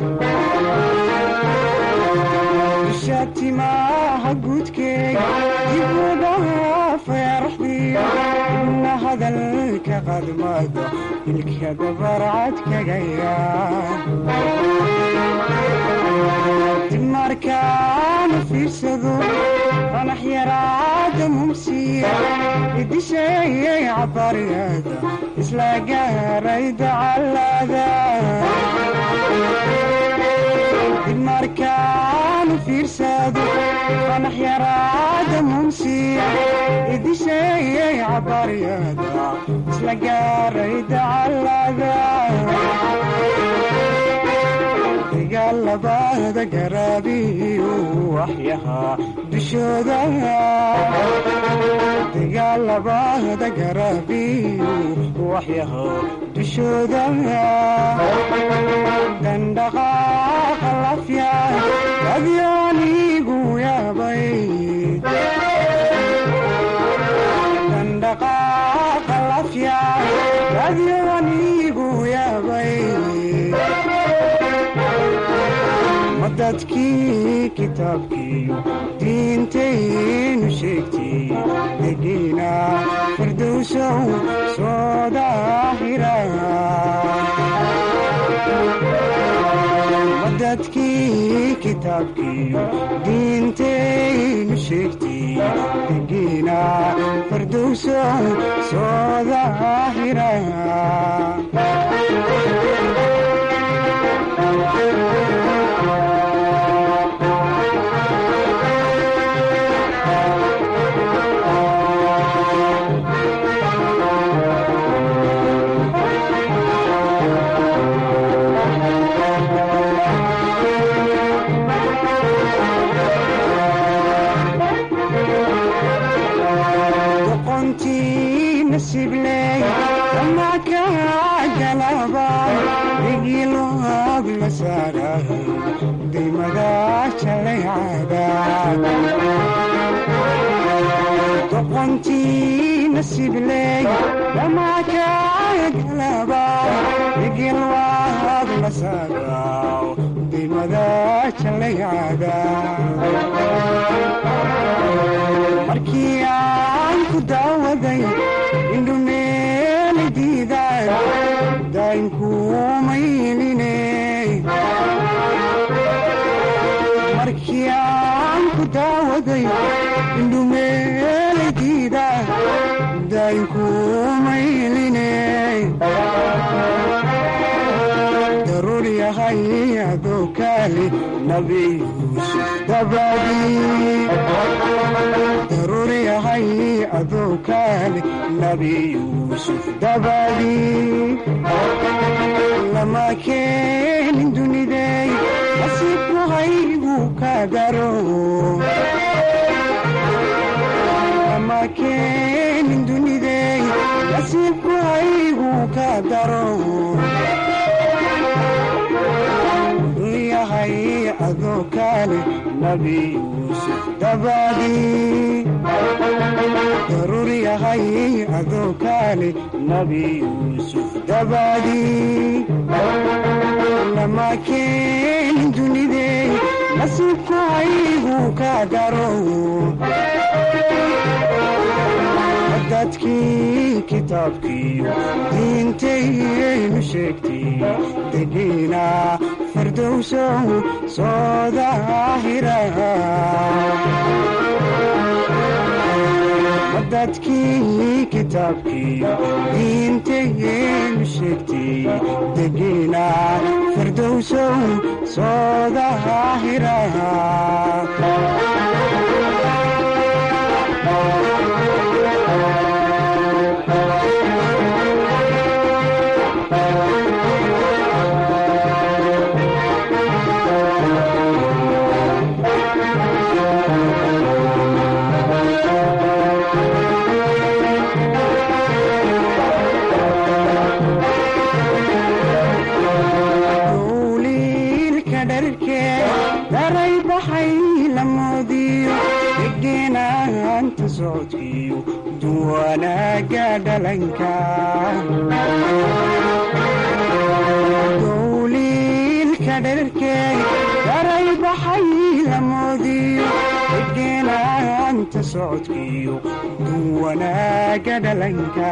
shatimaha gudkeega ibudhaha feeraxdiida ina hadalka qadmada ilka dabarcad kaga yaal markaana fiirsado qanax yaraada mumsiya idisheeyay cabariyada isla isla gaaray dacalada dib markaanu fiirsado qanax yaraada munsiya idisheeyay cabaryada isla gaaray dacalada dagaalabada garaabiyu waxyahaa dushooda dagaalabada garaabiyu waxyahaa dushooda dandhaqaaqa lafya adyoonigu yaabay dandhaqaaqa lafya adyoonigu yaabay dadkii kitaabkiiyo diintaynu sheegtay degiina firdowsow soo daahira dadkii kitaabkiiyo diintaynu sheegtay degiina firdowsow soo daahira doqontii nasibley dhamakagalaba igilwaad la saaraw dimada jalaycada markii aan ku daawaday indhumeeli diidaan daynkuumayline markii aan ku daawaday indhumeeladiida daynkuumayline daruur yahay adoo kaali nabi yuusuf dabadii daruur yahay adoo kaali nabi yuusuf dabadii lama keenin dunidey nasiibku haygu ka daro lama keenin dunidey nasiibku haygu ka daro yahay adoo kaale nabi yuusuf dabadii daruur yahay adoo kaale nabi yuusuf dabadii lama keenin dunidey nasiibku haygu ka daro dadkii kitaabkiiyo diintayaynu sheegtay degiina firdowsow soo daahira dadkii kitaabkiiyo diintayaynu sheegtay degiina firdowsow soo daahira dowliilka dharkee daray baxay la moodiyo degeenaanta socodkiyo duwanaaga dhalanka dowliilka dharkee daray baxay la moodiyo degeenaanta socodkiyo duwanaaga dhalanka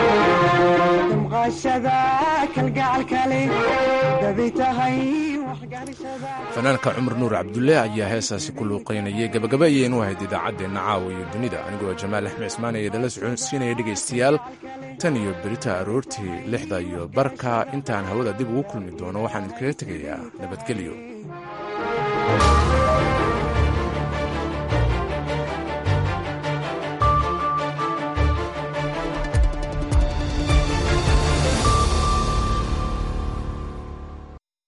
damqashada kalgacalkale daday tahay fanaanka cumar nuur cabdulle ayaa heesaasi ku luuqaynayay gabagaba ayaynu ahayd idaacaddeenna caawa iyo dunida anigoo jamaal axmed cismaan ee idinla socodsiinaya dhegaystayaal tan iyo berita aroortii lixda iyo barka intaan hawada dib ugu kulmi doono waxaan idinkaga tegayaa nabadgelyo